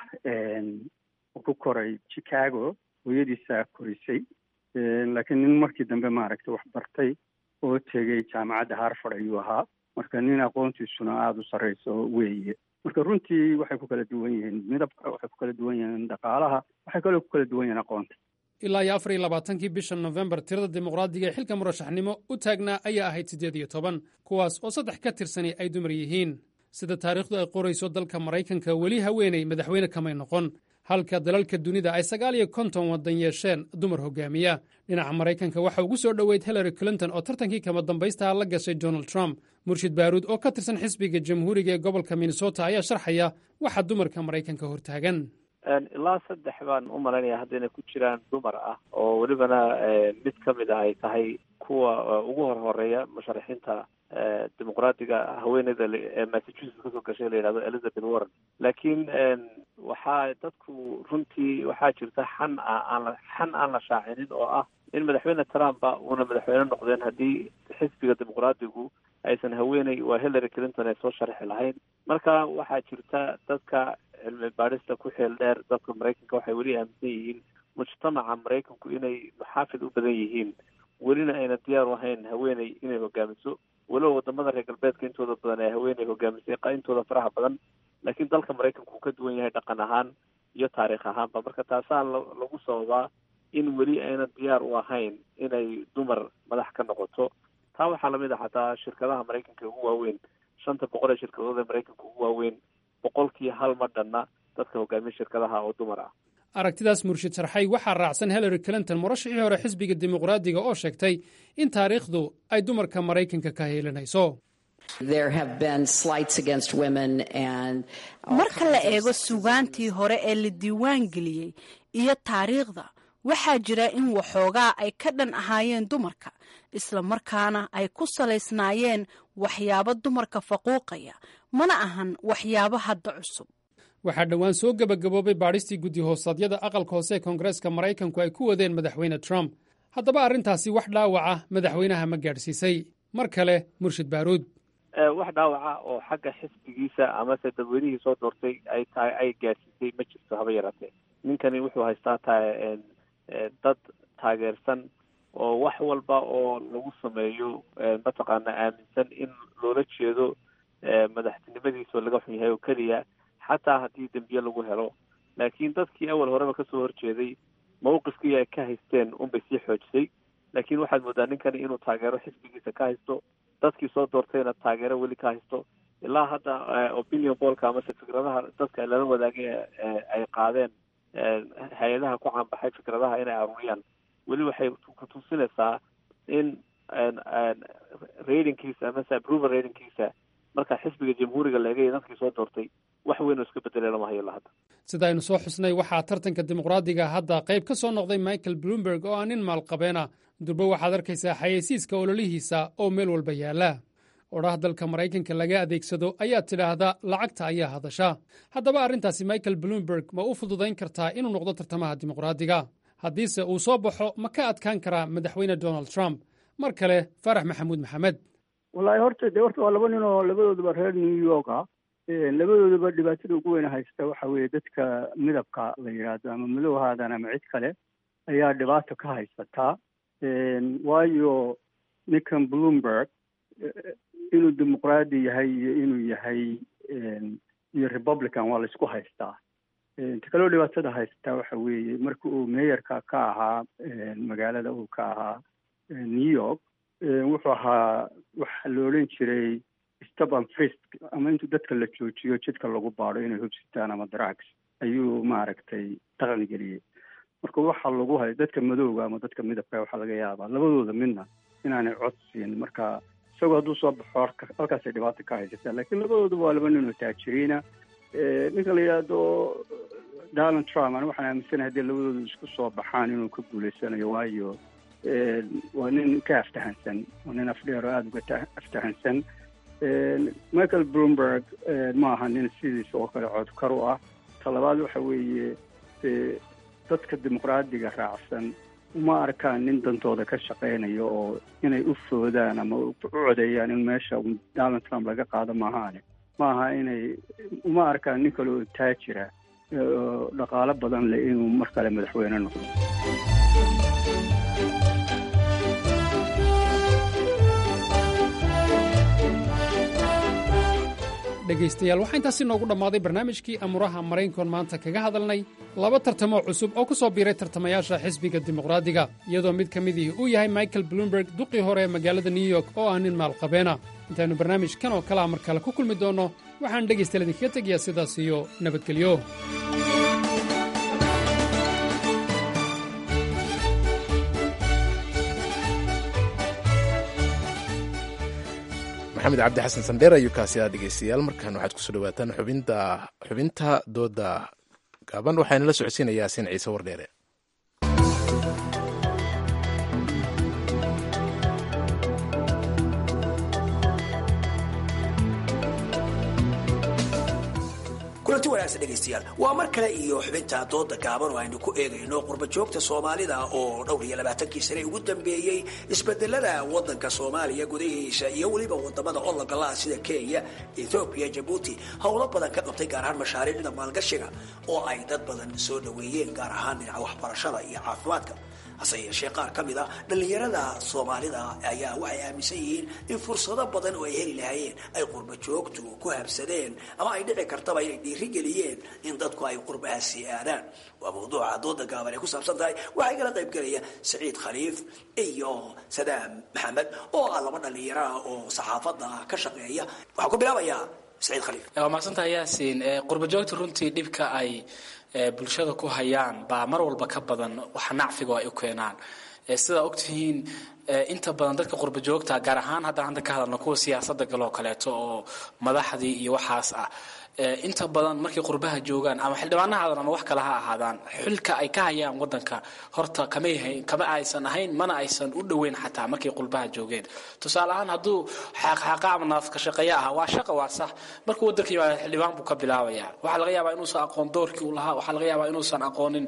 ku koray chicago hooyadiisaa korisay laakiin nin markii dambe maaragtay wax bartay oo tegay jaamacadda harford ayuu ahaa marka nin aqoontiisuna aada u sarreyso weeye marka runtii waxay ku kala duwan yihiin midabka waxay ku kala duwan yihiin dhaqaalaha waxay kaloo ku kala duwan yihiin aqoonta ilaa iyo afar iyo labaatankii bisha nofembar tirada dimuqraadiga ee xilka murashaxnimo u taagnaa ayaa ahayd siddeed iyo toban kuwaas oo saddex ka tirsani ay dumar yihiin sida taariikhdu ay qorayso dalka maraykanka weli haweenay madaxweyne kamay noqon halka dalalka dunida ay sagaal iyo konton waddan yeesheen dumar hogaamiya dhinaca maraykanka waxa ugu soo dhoweyd hillary clinton oo tartankii kama dambaystaha la gashay donald trump murshid baaruud oo ka tirsan xisbiga jamhuuriga ee gobolka minnesota ayaa sharxaya waxa dumarka maraykanka hortaagan ilaa saddex baan u malaynaya hadda inay ku jiraan dumar ah oo welibana mid ka mid ah ay tahay kuwa ugu hor horeeya musharaxiinta dimuqraadiga haweeneyda ee massachusetts kasoo gashay la yidhahdo elizabeth warren laakiin waxaa dadku runtii waxaa jirta xan aan la xan aan la shaacinin oo ah in madaxweyne trumpa uuna madaxweyne noqdeen haddii xisbiga dimuqraadigu aysan haweeney waa hillary clinton ay soo sharxi lahayn marka waxaa jirta dadka cilmi baadhista ku xeel dheer dadka maraykanka waxay weli aaminsan yihiin mujtamaca maraykanku inay muxaafid u badan yihiin welina ayna diyaar u ahayn haweeney inay hogaamiso weliba wadamada reer galbeedka intooda badan ee haweeney hogaamisay intooda faraha badan laakiin dalka maraykanku uu ka duwan yahay dhaqan ahaan iyo taariikh ahaanba marka taasaa lagu sababaa in weli ayna diyaar u ahayn inay dumar madax ka noqoto taa waxaa lamid ah xataa shirkadaha maraykanka ugu waaweyn shanta boqol ee shirkadood ee maraykanka ugu waaweyn boqolkii hal ma dhanna dadka hogaamiya shirkadaha oo dumar ah aragtidaas murshid sarxay waxaa raacsan hillary clinton murashixii hore xisbiga dimuqraadiga oo sheegtay in taariikhdu ay dumarka maraykanka ka heelinayso marka la eego sugaantii hore ee la diiwaan geliyey iyo taariikhda waxaa jira in waxoogaa ay ka dhan ahaayeen dumarka isla markaana ay ku salaysnaayeen waxyaabo dumarka faquuqaya mana ahan waxyaabo hadda cusub waxaa dhowaan soo gebagaboobay baadhistii guddi hoosaadyada aqalka hoose ee koongareeska maraykanku ay ku wadeen madaxweyne trump haddaba arrintaasi wax dhaawaca madaxweynaha ma gaadhsiisay mar kale murshid baaruud wax dhaawaca oo xagga xisbigiisa amase dadweynihii soo doortay ay tahay ay gaadhsiisay ma jirto haba yaraatee ninkani wuxuu haystaa ta dad taageersan oo wax walba oo lagu sameeyo mataqaana aaminsan in loola jeedo madaxtinimadiisa laga xun yahay oo keliya xataa haddii dembiye lagu helo laakiin dadkii awal horeba kasoo horjeeday mawqifkii ay ka haysteen unbay sii xoojisay laakiin waxaad moodaa ninkani inuu taageero xisbigiisa ka haysto dadkii soo doortayna taageero weli ka haysto ilaa hadda opinion bolka amase fikradaha dadka lala wadaagay ay qaadeen hay-adaha ku caanbaxay fikradaha inay aruuriyaan weli waxay ku tusinaysaa in ratingkiisa amase approval ratingkiisa marka xisbiga jamhuuriga laegay dadkii soo doortay wax weyn oo iska bedelay lama hayo ilaa hadda sida aynu soo xusnay waxaa tartanka dimuqraadiga hadda qayb ka soo noqday michael bloomberg oo ah nin maalqabeena durbe waxaad arkaysaa xayeysiiska ololihiisa oo meel walba yaalla odhaah dalka maraykanka laga adeegsado ayaa tidhaahda lacagta ayaa hadasha haddaba arrintaasi michael bloomberg ma u fududayn kartaa inuu noqdo tartamaha dimuqraadiga haddiise uu soo baxo ma ka adkaan karaa madaxweyne donald trump mar kale faarax maxamuud maxamed wallaahi horta dee horta waa laba nin oo labadooduba reer new york ah labadooduba dhibaatada ugu weyn haysta waxa weeye dadka midabka la yidhaahdo ama madow haadan ama cid kale ayaa dhibaato ka haysataa waayo ninkan bloomberg inuu dimuqraadi yahay iyo inuu yahay iyo republican waa laisku haystaa inta kaloo dhibaatada haysataa waxa weeye marka uu meeyarka ka ahaa magaalada uu ka ahaa new york wuxuu ahaa waxa la odhan jiray stop and frisk ama intuu dadka la joojiyo jidka lagu baado inay hubsitaan ama drugs ayuu maaragtay dhaqan geliyey marka waxa lagu hay dadka madowga ama dadka midabka waxaa laga yaabaa labadooda midna inaanay cod siin marka isagoo hadduu soo baxo halkaasay dhibaato ka haysataa laakiin labadooduba waa laba nin oo taajiriina ninka la yidhaahdo donald trump ani waxaan aaminsanahay haddii labadoodu isku soo baxaan inuu ka guulaysanayo waayo waa nin ka aftahansan waa nin afdheer oo aada uga aftahansan michael bloomberg ma aha nin sidiisa oo kale codkar u ah talabaad waxa weeye dadka dimuqraadiga raacsan uma arkaan nin dantooda ka shaqaynayo oo inay u foodaan ama u codeeyaan in meesha donald trump laga qaado maahaane ma aha inay uma arkaan nin kale oo taajira oo dhaqaalo badan leh inuu mar kale madaxweyne noqdo dhegaystayaal waxaa intaasi noogu dhammaaday barnaamijkii amuraha maraykankoon maanta kaga hadalnay laba tartamoo cusub oo ku soo biiray tartamayaasha xisbiga dimuqraadiga iyadoo mid ka midihii uu yahay michael bloomberg duqii hore ee magaalada new york oo ah nin maalqabeena intaannu barnaamijkan oo kalea mar kale ku kulmi doonno waxaan dhegaystayaal idinkaga tegayaa sidaas iyo nabadgelyo maxamed cabdi xasan sandheer ayuu kaasi aa dhegeystayaal markaan waxaad kusoo dhawaataan xubinta xubinta dooda gaaban waxaana la socodsiinayaa sin ciise wardheere kulanti wanaagsan dhegaystayaal waa mar kale iyo xubinta dooda gaaban oo aynu ku eegayno qurba joogta soomaalida oo dhowr iyo labaatankii sane ugu dambeeyey isbedelada wadanka soomaaliya gudahiisa iyo weliba wadamada ologalaha sida kenya ethoobiya jabuuti howlo badan ka qabtay gaar ahaan mashaariicda maalgashiga oo ay dad badan soo dhaweeyeen gaar ahaan dhinaca waxbarashada iyo caafimaadka hase yeeshee qaar ka mid a dhallinyarada soomaalida ayaa waxay aaminsan yihiin in fursado badan oo ay heli lahaayeen ay qurba joogtu ku habsadeen ama ay dhici kartaba ay dhiirigeliyeen in dadku ay qurbahaasi aadaan waa mawduuca dooda gaaban ay ku saabsan tahay waxaa igala qayb gelaya saciid khaliif iyo sadaam maxamed oo ah laba dhallinyaro ah oo saxaafadda ka shaqeeya waxaan ku bilaabayaa saciid khaliif waa mahadsantaha yaasiin qurba joogta runtii dhibka ay bulshada ku hayaan baa mar walba ka badan waxa nacfiga ay u keenaan sidaa ogtihiin inta badan dadka qurba joogta gaar ahaan haddaan hadda ka hadalno kuwa siyaasadda galoo kaleeto oo madaxdii iyo waxaas ah inta badan markay qurbaha joogaan ama xildhibaana haadan ama wax kale ha ahaadaan xilka ay ka hayaan wadanka horta kamay kama aysan ahayn mana aysan u dhoweyn xataa markay qurbaha joogeen tusaale ahaan hadduu xaaqxaaqa ama naafka shaqeeya aha waa shaqa waa sax markuu wadanka yimaado xildhibaan buu ka bilaabaya waxaa laga yaabaa inuusan aqoon doorkii uu lahaa waxaa laga yaabaa inuusan aqoonin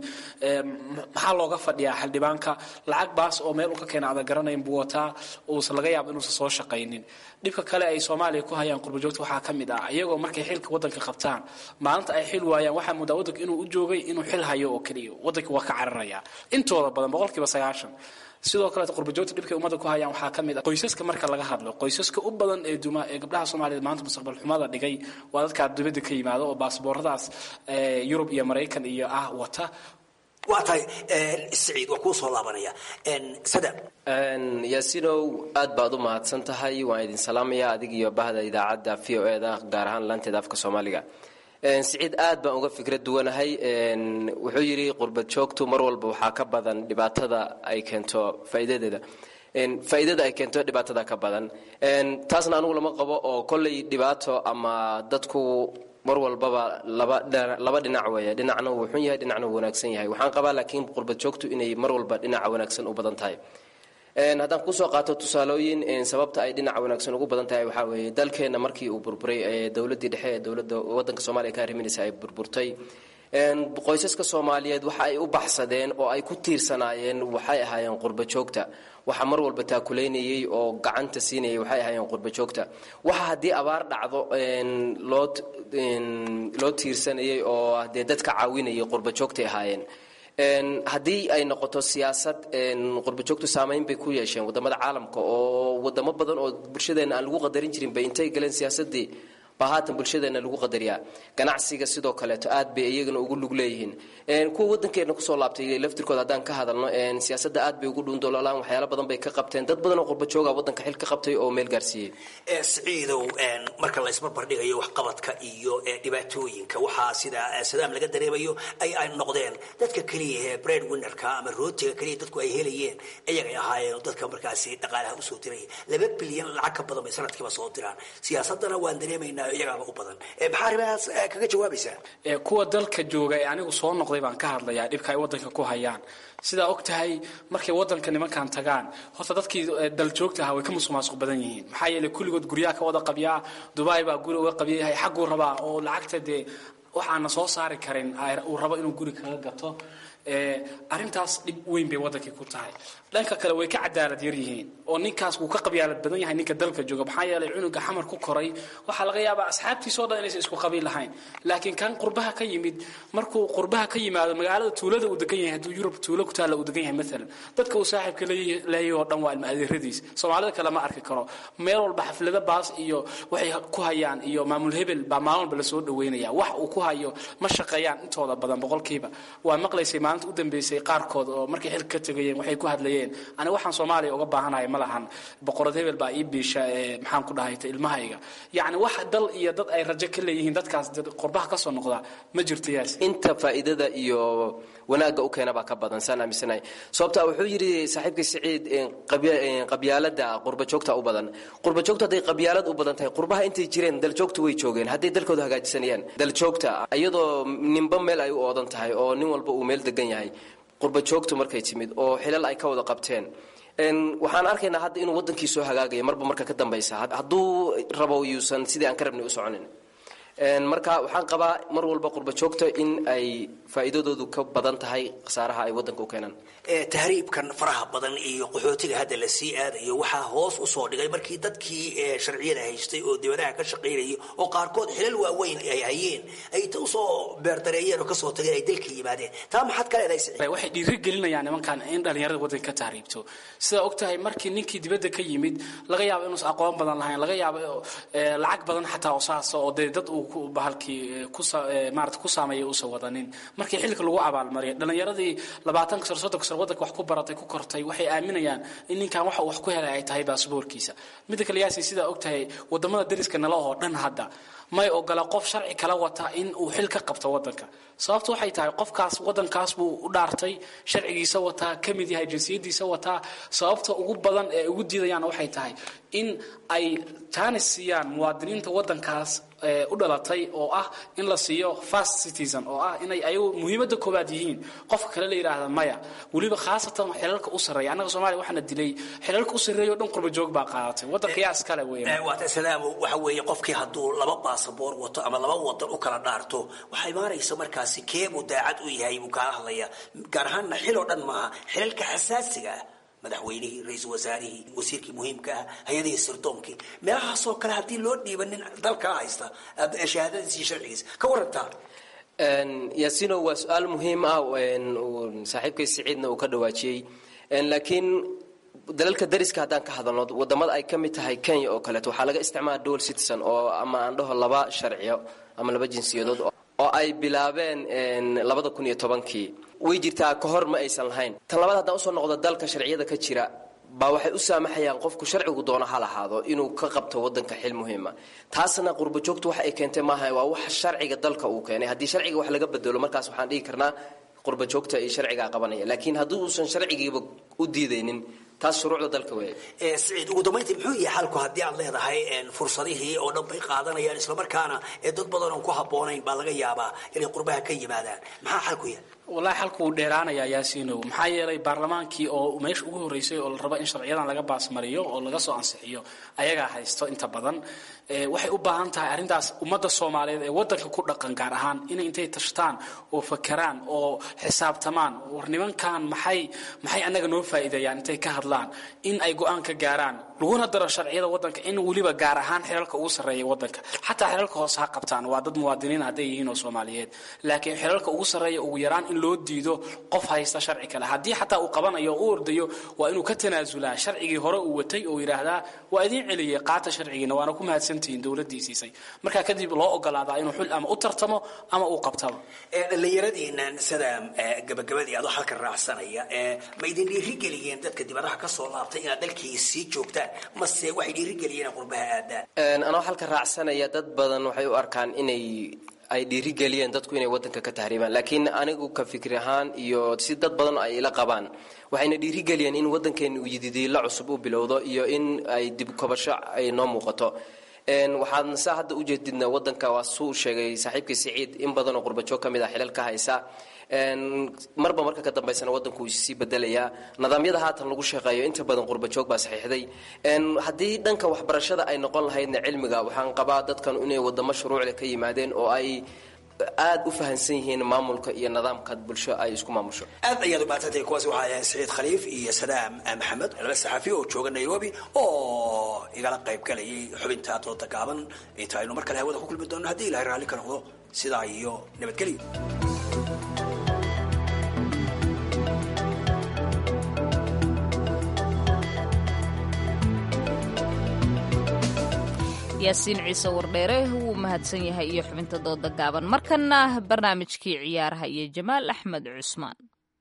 maxaa looga fadhiyaa xildhibaanka lacag baas oo meel uu ka keena adan garanayn buu wataa uusan laga yaaba inuusan soo shaqaynin dhibka kale ay soomaaliya ku hayaan qurbajoogta waxaa ka mid ah iyagoo markay xilka wadanka qabtaan maalinta ay xil waayaan waxaa moodaa wadanka inuu u joogay inuu xil hayo oo keliya wadanka waa ka cararaya intooda badan boqolkiiba sagaashan sidoo kaleeta qurbajoogta dhibkay ummadda ku hayaan waxaa ka mid ah qoysaska marka laga hadlo qoysaska u badan ee duma ee gabdhaha soomaaliyeed maanta mustaqbal xumada dhigay waa dadka dibadda ka yimaado oo baasbooradaas yurub iyo maraykan iyo ah wata waa tahay saciid waa kuu soo laabanaya sadam yaasinow aad baad u mahadsan tahay waan idin salaamaya adig iyo bahda idaacadda v o e da gaar ahaan laanteeda afka soomaaliga siciid aad baan uga fikrad duwanahay wuxuu yidhi qurbad joogtu mar walba waxaa ka badan dhibaatada ay keento faa'iidadeeda faa'iidada ay keento dhibaatada ka badan taasna anugu lama qabo oo kolley dhibaato ama dadku mar walbaba laba dhinac weeye dhinacna wuu xun yahay dhinacna wuu wanaagsan yahay waxaan qabaa laakiin qurbad joogtu inay mar walba dhinaca wanaagsan u badan tahay haddaan kusoo qaato tusaalooyin sababta ay dhinaca wanaagsan ugu badan tahay waxaa weeye dalkeenna markii uu burburay dowladdii dhexe ee dowladda waddanka soomaaliya ka arriminaysa ay burburtay qoysaska soomaaliyeed waxa ay u baxsadeen oo ay ku tiirsanaayeen waxay ahaayeen qurba joogta waxa mar walba taakulaynayay oo gacanta siinayay waxay ahaayeen qurba joogta waxa haddii abaar dhacdo loo loo tiirsanayay oo dee dadka caawinayay qurba joogtay ahaayeen haddii ay noqoto siyaasad qurbajoogtu saamayn bay ku yeesheen wadamada caalamka oo wadamo badan oo bulshadeena aan lagu qadarin jirin bay intay galeen siyaasadii baa haatan bulshadeena lagu qadariyaa ganacsiga sidoo kaleeto aad bay iyagana ugu lug leeyihiin kuwa wadankeena kusoo laabtay laftirkooda haddaan ka hadalno siyaasada aad bay ugu dhuundoloolaan waxyaala badan bay ka qabteen dad badan oo qurbajooga wadanka xil ka qabtay oo meel gaarsiiyey siciidow marka la isbarbardhigayo waxqabadka iyo dhibaatooyinka waxaa sida sadaam laga dareemayo ay ay noqdeen dadka keliya ee bread winnerka ama rootiga keliya dadku ay helayeen iyagay ahaayeen dadka markaasi dhaqaalaha usoo diraya laba bilyan lacag ka badan bay sanadkiiba soo diraan siyaasadana waan dareemaynaa iyagaaba u badan maxaa arrimahaas kaga jawaabaysaa kuwa dalka jooga ee anigu soo noqday baan ka hadlayaa dhibka ay wadanka ku hayaan sidaa og tahay markay wadanka nimankan tagaan horta dadkii daljoogta ahaa way ka musuq maasuq badan yihiin maxaa yeeley kulligood guryaha ka wada qabyaa dubai baa guri uga qabyayahay xagguu rabaa oo lacagta dee waxaana soo saari karin uu rabo inuu guri kaga gato arrintaas dhib weyn bay wadankii ku tahay dhanka kale way ka cadaalad yar yihiin oo ninkaas wuu ka qabyaalad badan yahay ninka dalka jooga maxaa yeelay cunuga xamar ku koray waxaa laga yaabaa asxaabtiisoo dhan inaysan isku qabiil lahayn laakiin kan qurbaha ka yimid markuu qurbaha ka yimaado magaalada tuulada uu degan yahay hadduu yurub tuulo ku taalla uu degan yahay maalan dadka uu saaxiibka leeyahay oo dhan waa ilma adeeradiis soomaalida kale ma arki karo meel walba xaflada baas iyo waxay ku hayaan iyo maamul hebel baa maalin walba lasoo dhaweynaya wax uu ku hayo ma shaqeeyaan intooda badan boqolkiiba waa maqlaysay maalinta u dambeysay qaarkood oo markay xilka ka tegayeen waxay ku hadlayeen aniga waxaan soomaaliya uga baahanahay ma lahan boqorad hebel baa ii biisha maxaan ku dhahayta ilmahayga yacni wax dal iyo dad ay rajo ka leeyihiin dadkaas qurbaha kasoo noqda ma jirto yaas inta faa'iidada iyo wanaagga u keena baa ka badan saan aaminsanahay sababta wuxuu yidhi saaxiibkii siciid qabyaalada qurbajoogta u badan qurbajoogta hadday qabyaalad u badan tahay qurbaha intay jireen daljoogtu way joogeen hadday dalkooda hagaajisanayaan daljoogta iyadoo ninba meel ay u oodan tahay oo nin walba uu meel degan yahay qurbajoogtu markay timid oo xilal ay ka wada qabteen waxaan arkaynaa hadda inuu wadankii soo hagaagaya marba marka ka dambaysa hadduu rabo yuusan sidii aan ka rabnay u soconin marka waxaan qabaa mar walba qurbajoogta in ay faa'iidadoodu ka badan tahay khasaaraha ay wadanka u keenaan tahriibkan faraha badan iyo qaxootiga hadda la sii aadayo waxaa hoos usoo dhigay markii dadkii sharciyada haystay oo dibadaha ka shaqaynayay oo qaarkood xilal waaweyn ay hayeen ay usoo beerdareeyeen oo kasoo tageen ay dalka yimaadeen taa maxaad ka leedahay waxay dhiiri gelinayaan nimankan in dhalinyarada wadanka ka tahriibto sidaa og tahay markii ninkii dibadda ka yimid laga yaabo inuusan aqoon badan lahayn laga yaabo lacag badan xataa oo saasa oo dee dad uu bahalkii maarata ku saameeyay uusan wadanin markii xilka lagu abaalmariyay dhalinyaradii labaatanka sano soddonka sano wadanka wax ku baratay ku kortay waxay aaminayaan in ninkan waxa uu wax ku helay ay tahay baasboorkiisa midda kale yaasi sidaa og tahay wadamada dariska nala oo dhan hadda may ogola qof sharci kala wata in uu xil ka qabto wadanka sababtu waxay tahay qofkaas wadankaas buu u dhaartay sharcigiisa wataa ka mid yahay jinsiyadiisa wataa sababta ugu badan ee ugu diidayaan waxay tahay in ay jaanis siiyaan muwaadiniinta wadankaas u dhalatay oo ah in la siiyo fast citizen oo ah inay ayagu muhiimadda koowaad yihiin qofka kale la yidhaahda maya weliba khaasatan xilalka u sarreeya annaga soomaaliya waxaana dilay xilalka u sarreeya o dhan qurba joog baa qaadatay waddanka yaa iskale weeye waata salaamo waxa weeye qofkii hadduu laba baasaboor wato ama laba wadan u kala dhaarto waxaa imaanaysa markaasi keebuu daacad u yahay buu kaala hadlaya gaar ahaanna xil oo dhan maaha xilalka xasaasiga ah madaxweynihii ra-iisul wasaarihii wasiirkii muhiimka ah hay-adihii sirdoonkii meelahaasoo kale haddii loo dhiiba nin dalkaa haysta shahaadadiisi sharcigiisa ka warantaa yaasino waa su-aal muhiim ah saaxiibkay siciidna uu ka dhawaajiyey laakiin dalalka dariska haddaan ka hadalno wadamada ay ka mid tahay kenya oo kaleeto waxaa laga isticmaala dual citizen oo ama aan dhaho laba sharciyo ama laba jinsiyadood oo ay bilaabeen labada kun iyo tobankii way jirtaa ka hor ma aysan lahayn tan labaad haddaan usoo noqdo dalka sharciyada ka jira baa waxay u saamaxayaan qofku sharcigu doono ha lahaado inuu ka qabto wadanka xil muhiima taasna qurbajoogtu wax ay keentay maaha waa wax sharciga dalka uu keenay haddii sharciga wax laga bedelo markaas waxaan dhihi karnaa qurbajoogta iyo sharcigaa qabanaya laakiin haddii uusan sharcigiiba u diidaynin taas shuruucda dalka weeye siciid ugu dambayntii muxuu yahay xalku haddii aad leedahay fursadihii oo dhan bay qaadanayaan islamarkaana dad badan oon ku habboonayn baa laga yaabaa inay qurbaha ka yimaadaan maxaa xalku yahay wallaahi xalku wuu dheeraanayaa yaasiinow maxaa yeelay baarlamaankii oo meesha ugu horreysay oo la rabo in sharciyadan laga baasmariyo oo laga soo ansixiyo ayagaa haysto inta badan waxay u baahan tahay arrintaas ummadda soomaaliyeed ee waddanka ku dhaqan gaar ahaan inay intay tashtaan oo fakeraan oo xisaabtamaan war nimankan maxay maxay annaga noo faa'iideeyaan intay ka hadlaan in ay go-aan ka gaaraan laguna daro sharciyada waddanka in weliba gaar ahaan xilalka ugu sarreeya waddanka xataa xilalka hoose ha qabtaan waa dad muwaadiniin hadday yihiin oo soomaaliyeed laakiin xilalka ugu sarreeya ugu yaraan in loo diido qof haysta sharci kale haddii xataa uu qabanayo o u ordayo waa inuu ka tanaasulaa sharcigii hore uu watay oo yidhaahdaa waa idiin celiyey qaata sharcigiina waana ku mahadsantihiin dowladdii siisay markaa kadib loo ogolaadaa inuu xul ama u tartamo ama uu qabtaba dhallinyaradiinan sida gabagabadii adoo halka raacsanaya ma idin dhiirigeliyeen dadka dibadaha ka soo laabtay inaad dalkii sii joogtaan mase waxay dhiirigeliyeen inaad qurbaha aadaan anoo halka raacsanaya dad badan waxay u arkaan inay ay dhiirigeliyeen dadku inay wadanka ka tahriibaan laakiin anigu ka fikri ahaan iyo si dad badan ay ila qabaan waxayna dhiirigeliyeen in wadankeena uu yididiilo cusub u bilowdo iyo in ay dib kobasho ay noo muuqato waxaan saa hadda ujeedidna wadanka waa suu sheegay saaxiibkii siciid in badan oo qurbajoog ka mid ah xilal ka haysa marba marka ka dambaysana wadanku wuu sii bedelayaa nidaamyada haatan lagu shaqeeyo inta badan qurbajoog baa saxiixday haddii dhanka waxbarashada ay noqon lahaydna cilmiga waxaan qabaa dadkan inay wadamo shuruucle ka yimaadeen oo ay aad u fahansan yihiin maamulka iyo nidaamka bulsho ay isku maamusho aad ayaad u mahadsantahay kuwaasi waxaa ahayn siciid khaliif iyo sadaam maxamed laba saxaafi oo jooga nairobi oo igala qayb galayay xubinta dooda gaaban inta aynu mar kale hawada ku kulmi doonno haddii ilahay raalli ka noqdo sidaa iyo nabadgelyo yaasiin ciise wardheere wuu mahadsan yahay iyo xubinta dooda gaaban markana barnaamijkii ciyaaraha iyo jamaal axmed cusmaan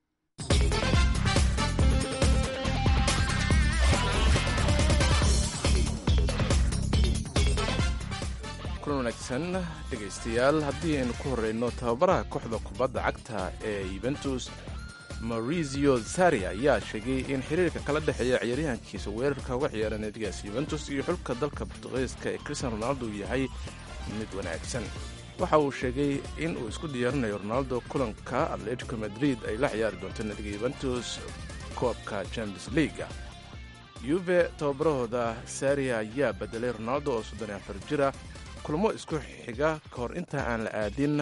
kulan wanaagsan dhegaystayaal haddii aynu ku horeyno tababaraha kooxda kubadda cagta ee yuventus maurizio sari ayaa sheegay in xiriirka kala dhexeeya ciyaaryahankiisa weerarka uga ciyaara naadigaas yuventus iyo xulka dalka bortugiiska ee cristian ronaldo uu yahay mid wanaagsan waxa uu sheegay in uu isku diyaarinayo ronaldo kulanka atletico madrid ay la ciyaari doonto naadiga yuventus koobka champions leaga yuve tababarahooda sari ayaa bedelay ronaldo oo soddon afar jira kulamo isku xiga ka hor inta aan la aadin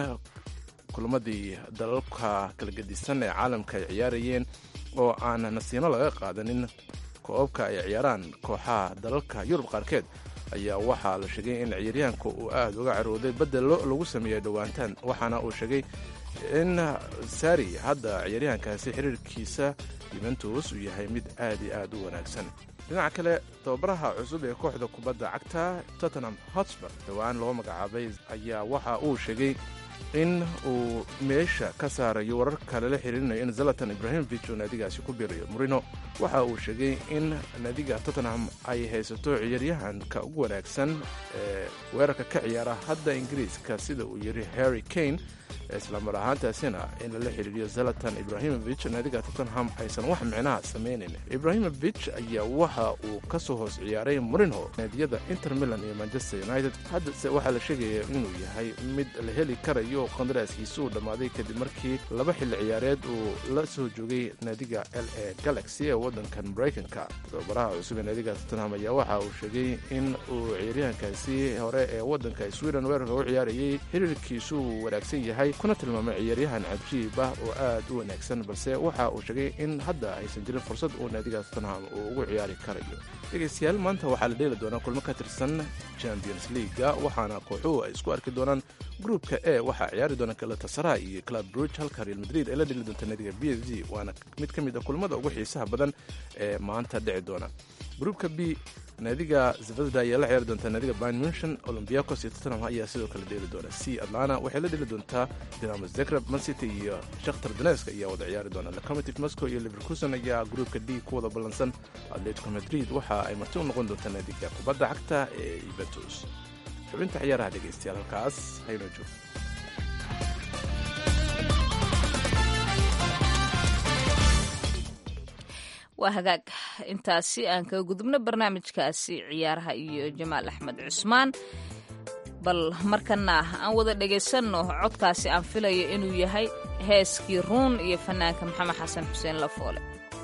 kulamadii dalalka kala gedisan ee caalamka ay ciyaarayeen oo aan nasiino laga qaadanin koobabka ay ciyaaraan kooxaha dalalka yurub qaarkeed ayaa waxaa la sheegay in ciyaaryahanka uu aad uga carooday bedelo lagu sameeyey dhowaantaan waxaana uu sheegay in sari hadda ciyaaryahankaasi xiriirkiisa yuventus uu yahay mid aad iyo aad u wanaagsan dhinaca kale tababaraha cusub ee kooxda kubadda cagta tottenham hotspur dhowaan loo magacaabay ayaa waxa uu sheegay in uu meesha ka saarayo wararka lala xiriirinayo in zalatan ibrahimovic uu naadigaasi ku biirayo morino waxa uu sheegay in naadiga tottenham ay haysato ciyaaryahanka ugu wanaagsan ee weerarka ka ciyaara hadda ingiriiska sida uu yiri harry kane islamar ahaantaasina in lala xiriiriyo zalatan ibrahimovic naadiga tottenham aysan wax micnaha samaynayn ibrahimovic ayaa waxa uu ka soo hoos ciyaaray morino naadiyada inter milan iyo manchester united haddase waxaa la sheegaya inuu yahay mid la heli karayo qandaraaskiisa uu dhammaaday kadib markii laba xilli ciyaareed uu la soo joogay naadiga l a galaxy ee waddankan maraykanka tababaraha cusub ee naadiga tottenham ayaa waxa uu sheegay in uu ciyaaryahankaasi hore ee waddanka sweden weerarka u ciyaarayay xiriirkiisu uu wanaagsan yahay kuna tilmaamay ciyaaryahan cajiib ah oo aad u wanaagsan balse waxa uu sheegay in hadda aysan jirin fursad uu naadiga tottenham uu ugu ciyaari karayo dhegaystayaal maanta waxaa la dheeli doonaa kulmo ka tirsan champions leaga waxaana kooxuhu ay isku arki doonaan gruupka e waxaa ciyaari doona galatasaray iyo club bruge halka real madrid ay la dheli doonta naadiga b s g waana mid ka mid a kulmada ugu xiisaha badan ee maanta dhici doona gruupka b naadiga zvezda ayaa la ciyaari doontaa naadiga bayn munchen olombiakos iyo tottenham ayaa sidoo kale dheeli doona c atlana waxay la dheli doontaa dinamo zagreb mancity iyo shakhtar donesk ayaa wada ciyaari doona locomotive moscow iyo liverkuson ayaa gruupka d ku wada ballansan atletico madrid waxa ay marti u noqon doontaa naadiga kubadda cagta ee yuventus xubinta ciyaaraha dhegaystayaal halkaas haynoo joogo waa hagaag intaasi aan kaga gudubno barnaamijkaasi ciyaaraha iyo jamaal axmed cusmaan bal markana aan wada dhegaysanno codkaasi aan filayo inuu yahay heeskii ruun iyo fanaanka maxamed xasan xuseen lafoole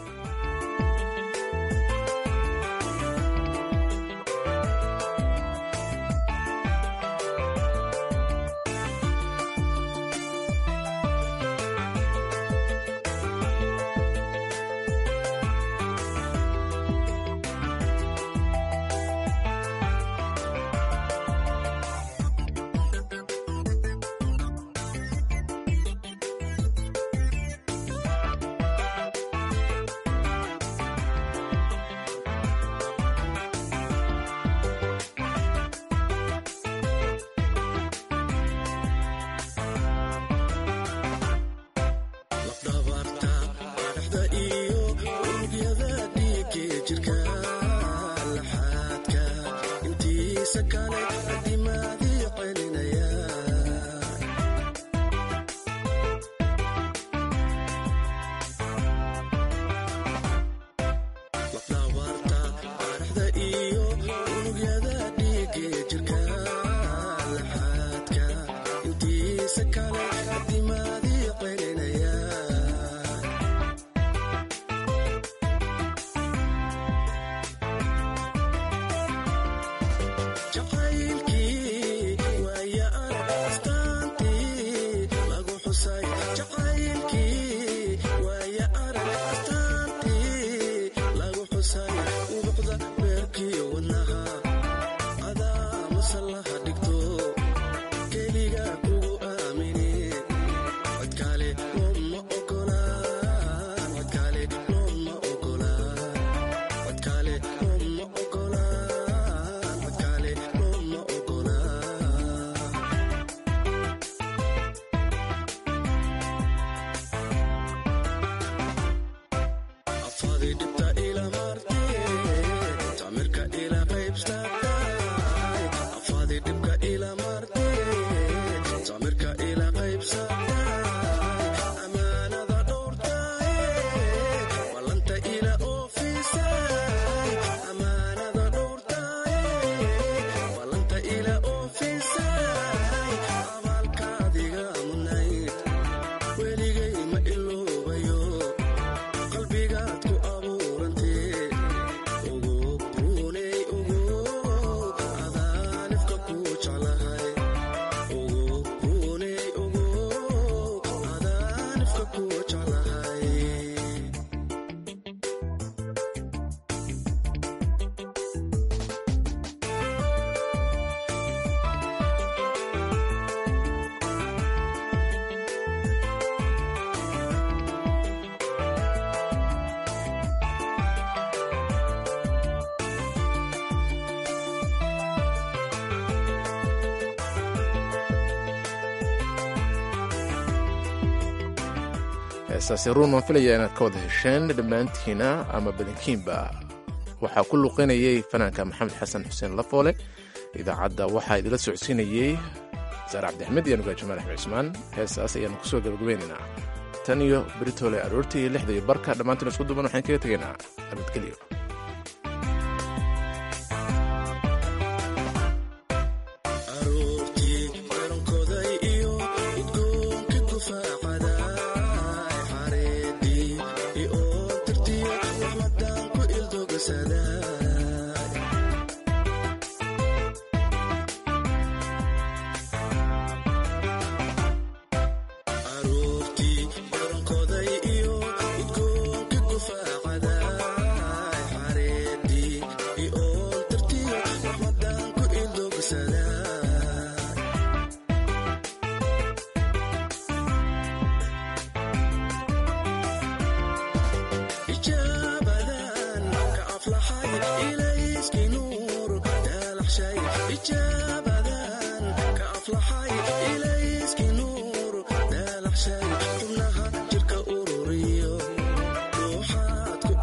heesaasi ruun waan filaya inaad ka wada hesheen dhammaantiina ama badankiinba waxaa ku luqinayay fanaanka maxamed xasan xuseen lafoole idaacadda waxaa idila socodsiinayey saar cabdixmed iyo nugaa jamaal axmed cusmaan heesaas ayaanu kusoo gabagabaynaynaa tan iyo britole aroortii iyo lixda iyo barka dhammaantiin isku duban waxaan kaga tegaynaa abadgelyo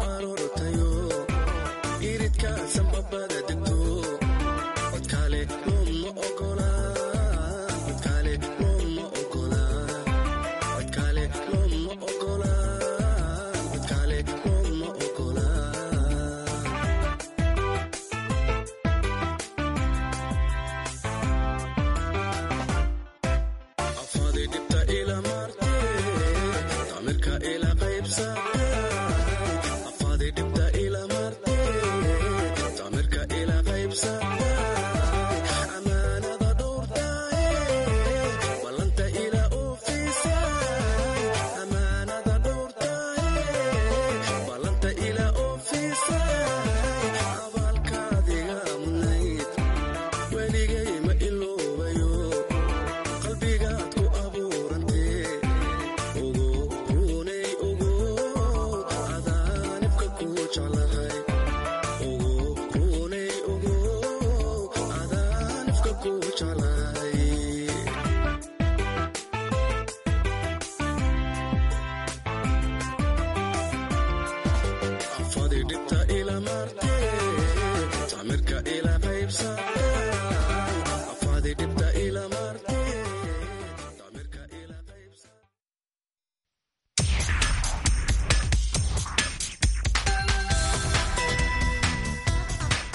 iridka sanbabada degto codkale